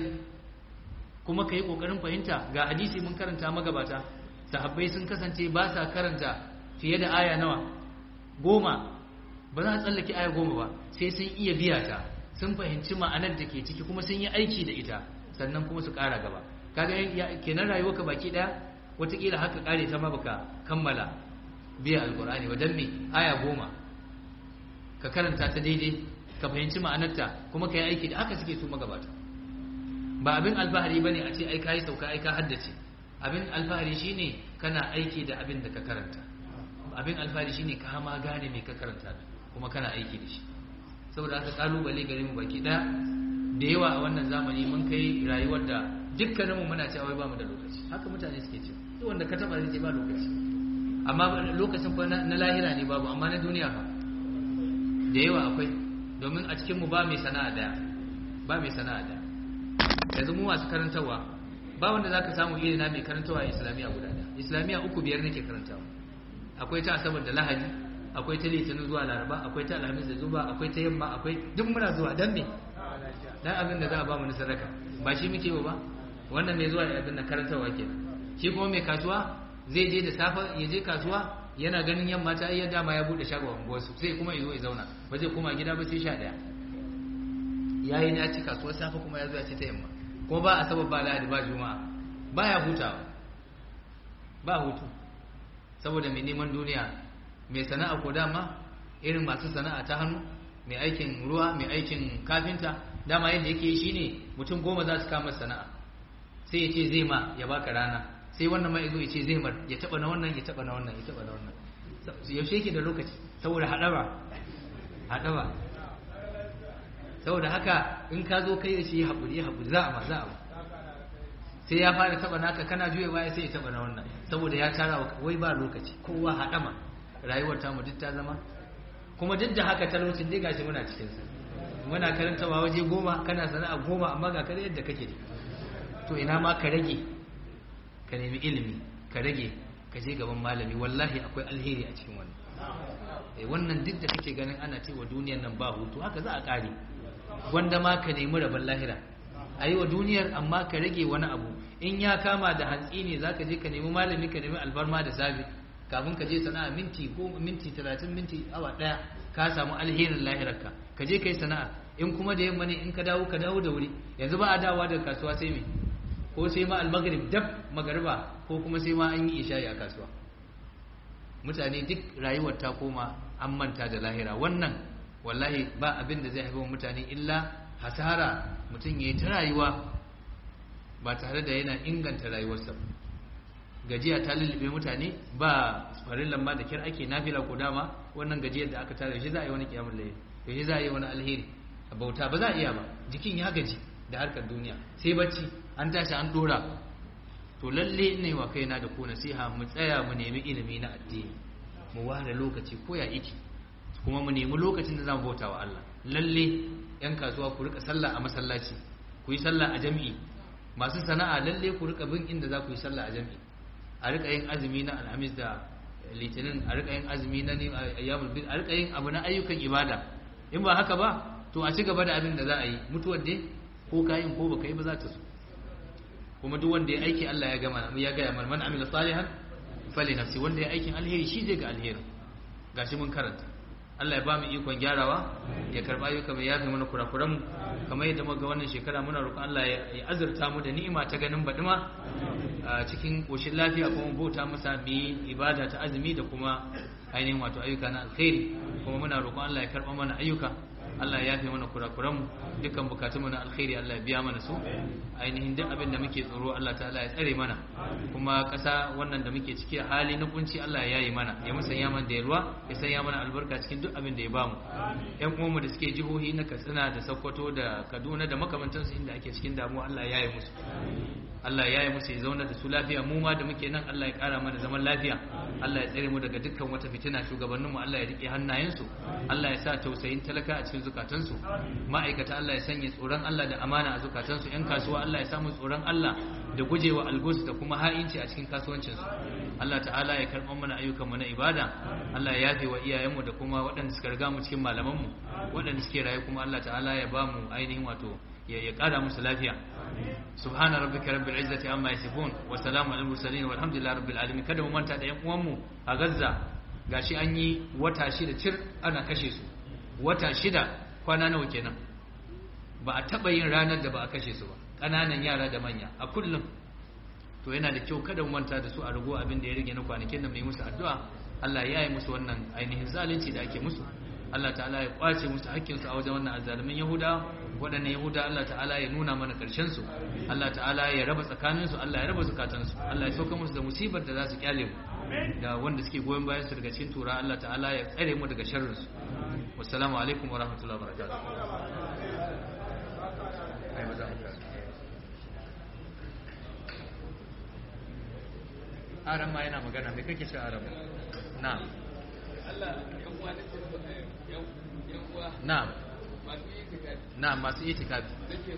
kuma ka yi ƙoƙarin fahimta ga hadisi mun karanta magabata sahabbai sun kasance ba sa karanta fiye da aya nawa goma ba za a tsallake aya goma ba sai sun iya biya ta sun fahimci ma'anar da ke ciki kuma sun yi aiki da ita sannan kuma su ƙara gaba kaga kenan rayuwarka baki ɗaya wataƙila haka ƙare ta ma baka kammala biya alƙur'ani wajen me aya goma ka karanta ta daidai ka fahimci ma'anarta kuma ka yi aiki da haka suke su magabata ba abin alfahari bane a ce ai ka yi sauka ai ka haddace abin alfahari shine kana aiki da abin da ka karanta abin alfahari shine ka ma gane me ka karanta kuma kana aiki da shi saboda haka kalubale gare mu baki daya da yawa a wannan zamani mun kai rayuwar da dukkaninmu muna cewa wai ba mu da lokaci haka mutane suke cewa duk wanda ka taba zai ce ba lokaci amma lokacin fa na lahira ne babu amma na duniya fa da yawa akwai domin a cikin mu ba mai sana'a daya ba mai sana'a daya yanzu mu masu karantawa ba wanda zaka samu iri na mai karantawa a islamiyya guda daya islamiyya uku biyar nake karantawa akwai ta asabar da lahadi akwai ta litinin zuwa laraba akwai ta alhamis da zuba akwai ta yamma akwai duk muna zuwa dan me dan abin da za a ba mu na sadaka ba shi muke ba wannan mai zuwa da abin da karantawa ke shi kuma mai kasuwa zai je da safa ya je kasuwa yana ganin yamma ta iya dama ya bude shagon unguwarsu sai kuma ya zo ya zauna ba zai koma gida ba sai sha daya yayi na ci kasuwar safa kuma ya zo ya ci ta yamma kuma ba asabar ba lahadi ba juma'a baya hutawa ba hutu saboda mai neman duniya mai sana'a ko dama irin masu sana'a ta hannu mai aikin ruwa mai aikin kafinta dama yadda yake shi ne mutum goma za su kama sana'a sai ya ce zai ma ya baka rana sai wannan ma yazo ya ce zai mar ya taba na wannan ya taba na wannan ya taba na wannan yaushe yake da lokaci saboda hadaba hadaba saboda haka in ka zo kai da shi haƙuri haƙuri za a ma za a ma sai ya fara taba naka kana juya baya sai ya taba na wannan saboda ya tara wai ba lokaci kowa haɗama rayuwar tamu duk ta zama kuma duk da haka talaucin dai gashi muna cikin sa muna karantawa waje goma kana sana'a goma amma ga kare yadda kake to ina ma ka rage ka nemi ilimi ka rage ka je gaban malami wallahi akwai alheri a cikin wannan eh wannan duk da kake ganin ana cewa duniyar nan ba hutu haka za a kare gwanda ma ka nemi rabon lahira a yi wa duniyar amma ka rage wani abu in ya kama da hantsi ne za ka je ka nemi malami ka nemi alfarma da safe kafin ka je sana'a minti ko minti talatin minti awa ɗaya ka samu alherin lahirarka ka je ka yi sana'a in kuma da yamma ne in ka dawo ka dawo da wuri yanzu ba a dawowa daga kasuwa sai me ko sai ma almagrib dab magariba ko kuma sai ma an yi isha'i a kasuwa mutane duk rayuwar ta koma an manta da lahira wannan wallahi ba abin da zai haifar mutane illa hasara mutum ya yi ta rayuwa ba tare da yana inganta rayuwarsa gajiya ta lullube mutane ba farin lamba da kyar ake nafila ko dama wannan gajiyar da aka tare shi za a yi wani kiyamun layi shi za a yi wani alheri a bauta ba za a iya ba jikin ya gaji da harkar duniya sai bacci an tashi an dora to lalle ne wa kaina da ku nasiha mu tsaya mu nemi ilimi na addini mu ware lokaci ko ya iki kuma mu nemi lokacin da za mu bauta wa Allah lalle yan kasuwa ku rika sallah a masallaci ku yi sallah a jami'i masu sana'a lalle ku rika bin inda za ku yi sallah a jami'i a rika yin azumi na alhamis da litinin a rika yin azumi na ayyamul bid a rika yin abu na ayyukan ibada in ba haka ba to a ci gaba da abin da za a yi mutuwar dai ko kayin ko baka yi ba za ta so kuma duk wanda ya aiki Allah ya gama ya ga man man amila salihan fali nafsi wanda ya aikin alheri shi zai ga alheri gashi mun karanta Allah ya ba mu ikon gyarawa ya karba ayyuka mai yafi mana kurakuran mu kamar yadda muka ga wannan shekara muna roƙon Allah ya azurta mu da ni'ima ta ganin badima a cikin koshin lafiya kuma bauta masa bi ibada ta azumi da kuma ainihin wato ayyuka na alkhairi kuma muna roƙon Allah ya karba mana ayyuka Allah ya yafe mana kurakuranmu dukkan bukatunmu na alkhairi Allah ya biya mana su ainihin duk abin da muke tsoro Allah ta'ala ya tsare mana kuma ƙasa wannan da muke ciki a hali na kunci Allah ya yayi mana ya musanya mana da yalwa ya sanya mana albarka cikin duk abin da ya bamu ƴan uwanmu da suke jihohi na Katsina da Sokoto da Kaduna da makamantansu inda ake cikin damuwa Allah ya yayi musu Allah ya yi musu ya zauna da su lafiya mu ma da muke nan Allah ya kara mana zaman lafiya Allah ya tsare mu daga dukkan wata fitina shugabannin mu Allah ya rike hannayensu Allah ya sa tausayin talaka a cikin zukatansu ma'aikata Allah ya sanya tsoron Allah da amana a zukatansu yan kasuwa Allah ya samu tsoron Allah da gujewa algus da kuma ha'inci a cikin kasuwancinsu Allah ta'ala ya karɓar mana ayyukanmu na ibada Allah ya yafe wa iyayenmu da kuma waɗanda suka riga mu cikin malamanmu waɗanda suke rayu kuma Allah ta'ala ya ba mu ainihin wato ya ƙara musu lafiya سبحان ربك رب العزة عما يصفون وسلام على المرسلين والحمد لله رب العالمين kada mu manta da yan uwanmu a Gaza gashi an yi wata shida cir ana kashe su wata shida kwana nawa kenan ba a taɓa yin ranar da ba a kashe su ba ƙananan yara da manya a kullum to yana da kyau kada mu manta da su a rago abin da ya rage na kwanakin da mai musu addu'a Allah ya yi musu wannan ainihin zalunci da ake musu Allah ta'ala ya kwace musu hakkinsu a wajen wannan azzalumin Yahuda waɗannan Yahuda Allah ta'ala ya nuna mana ƙarshen su Allah ta'ala ya raba tsakanin su Allah ya raba zukatan su Allah ya sauka musu da musibar da za su kyale mu da wanda suke goyon bayan su daga cikin tura Allah ta'ala ya tsare mu daga sharrin su wassalamu alaikum wa rahmatullahi wa barakatuh aran ma yana magana mai kake shi aran na'am na'am na'am masu itikafi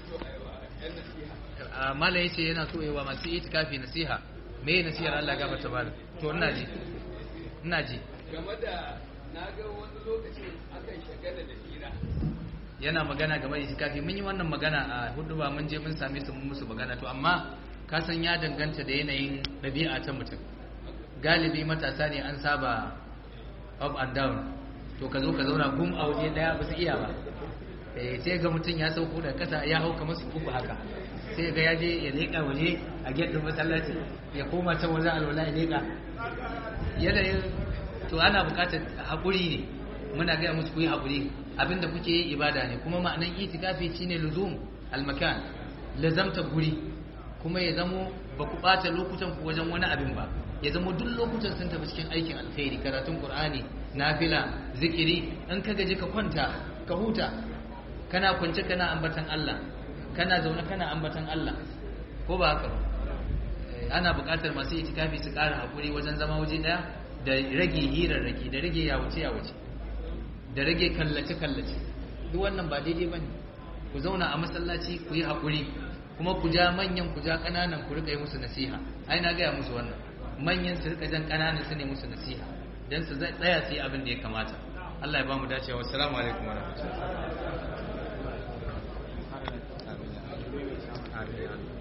mala yace yana so yawa masu itikafi nasiha me nasihar Allah ga mata bala to ina ji ina ji game da na ga wani lokacin akan shagala da hira yana magana game da itikafi mun yi wannan magana a hudu ba mun je mun same su mun musu magana to amma ka san ya danganta da yanayin ɗabi'a ta mutum galibi matasa ne an saba up and down to ka zo ka zauna gum a waje daya ba su iya ba eh sai ga mutum ya sauko da kasa ya hau kamar su uku haka sai ga ya je ya leƙa waje a gedin masallaci ya koma can wajen alwala ya leƙa yanayin to ana buƙatar haƙuri ne muna gaya musu ku yi haƙuri abinda kuke yi ibada ne kuma ma'anan itikafi shine luzum almakan lazamta guri kuma ya zamo ba ku ɓata lokutan ku wajen wani abin ba ya zamo duk lokutan sun tafi cikin aikin alkhairi karatun qur'ani nafila zikiri in ka gaji ka kwanta ka huta kana kwance kana ambatan Allah kana zaune kana ambatan Allah ko ba haka ba ana buƙatar masu itikafi su ƙara hakuri wajen zama waje ɗaya da rage hirarraki da rage yawace yawace da rage kallace kallace duk wannan ba daidai bane ku zauna a masallaci ku yi hakuri kuma ku ja manyan ku ja ƙananan ku rika yi musu nasiha ai na gaya musu wannan manyan su rika jan ƙananan su ne musu nasiha dan su tsaya su yi abin da ya kamata Allah ya ba mu dacewa assalamu alaikum wa rahmatullahi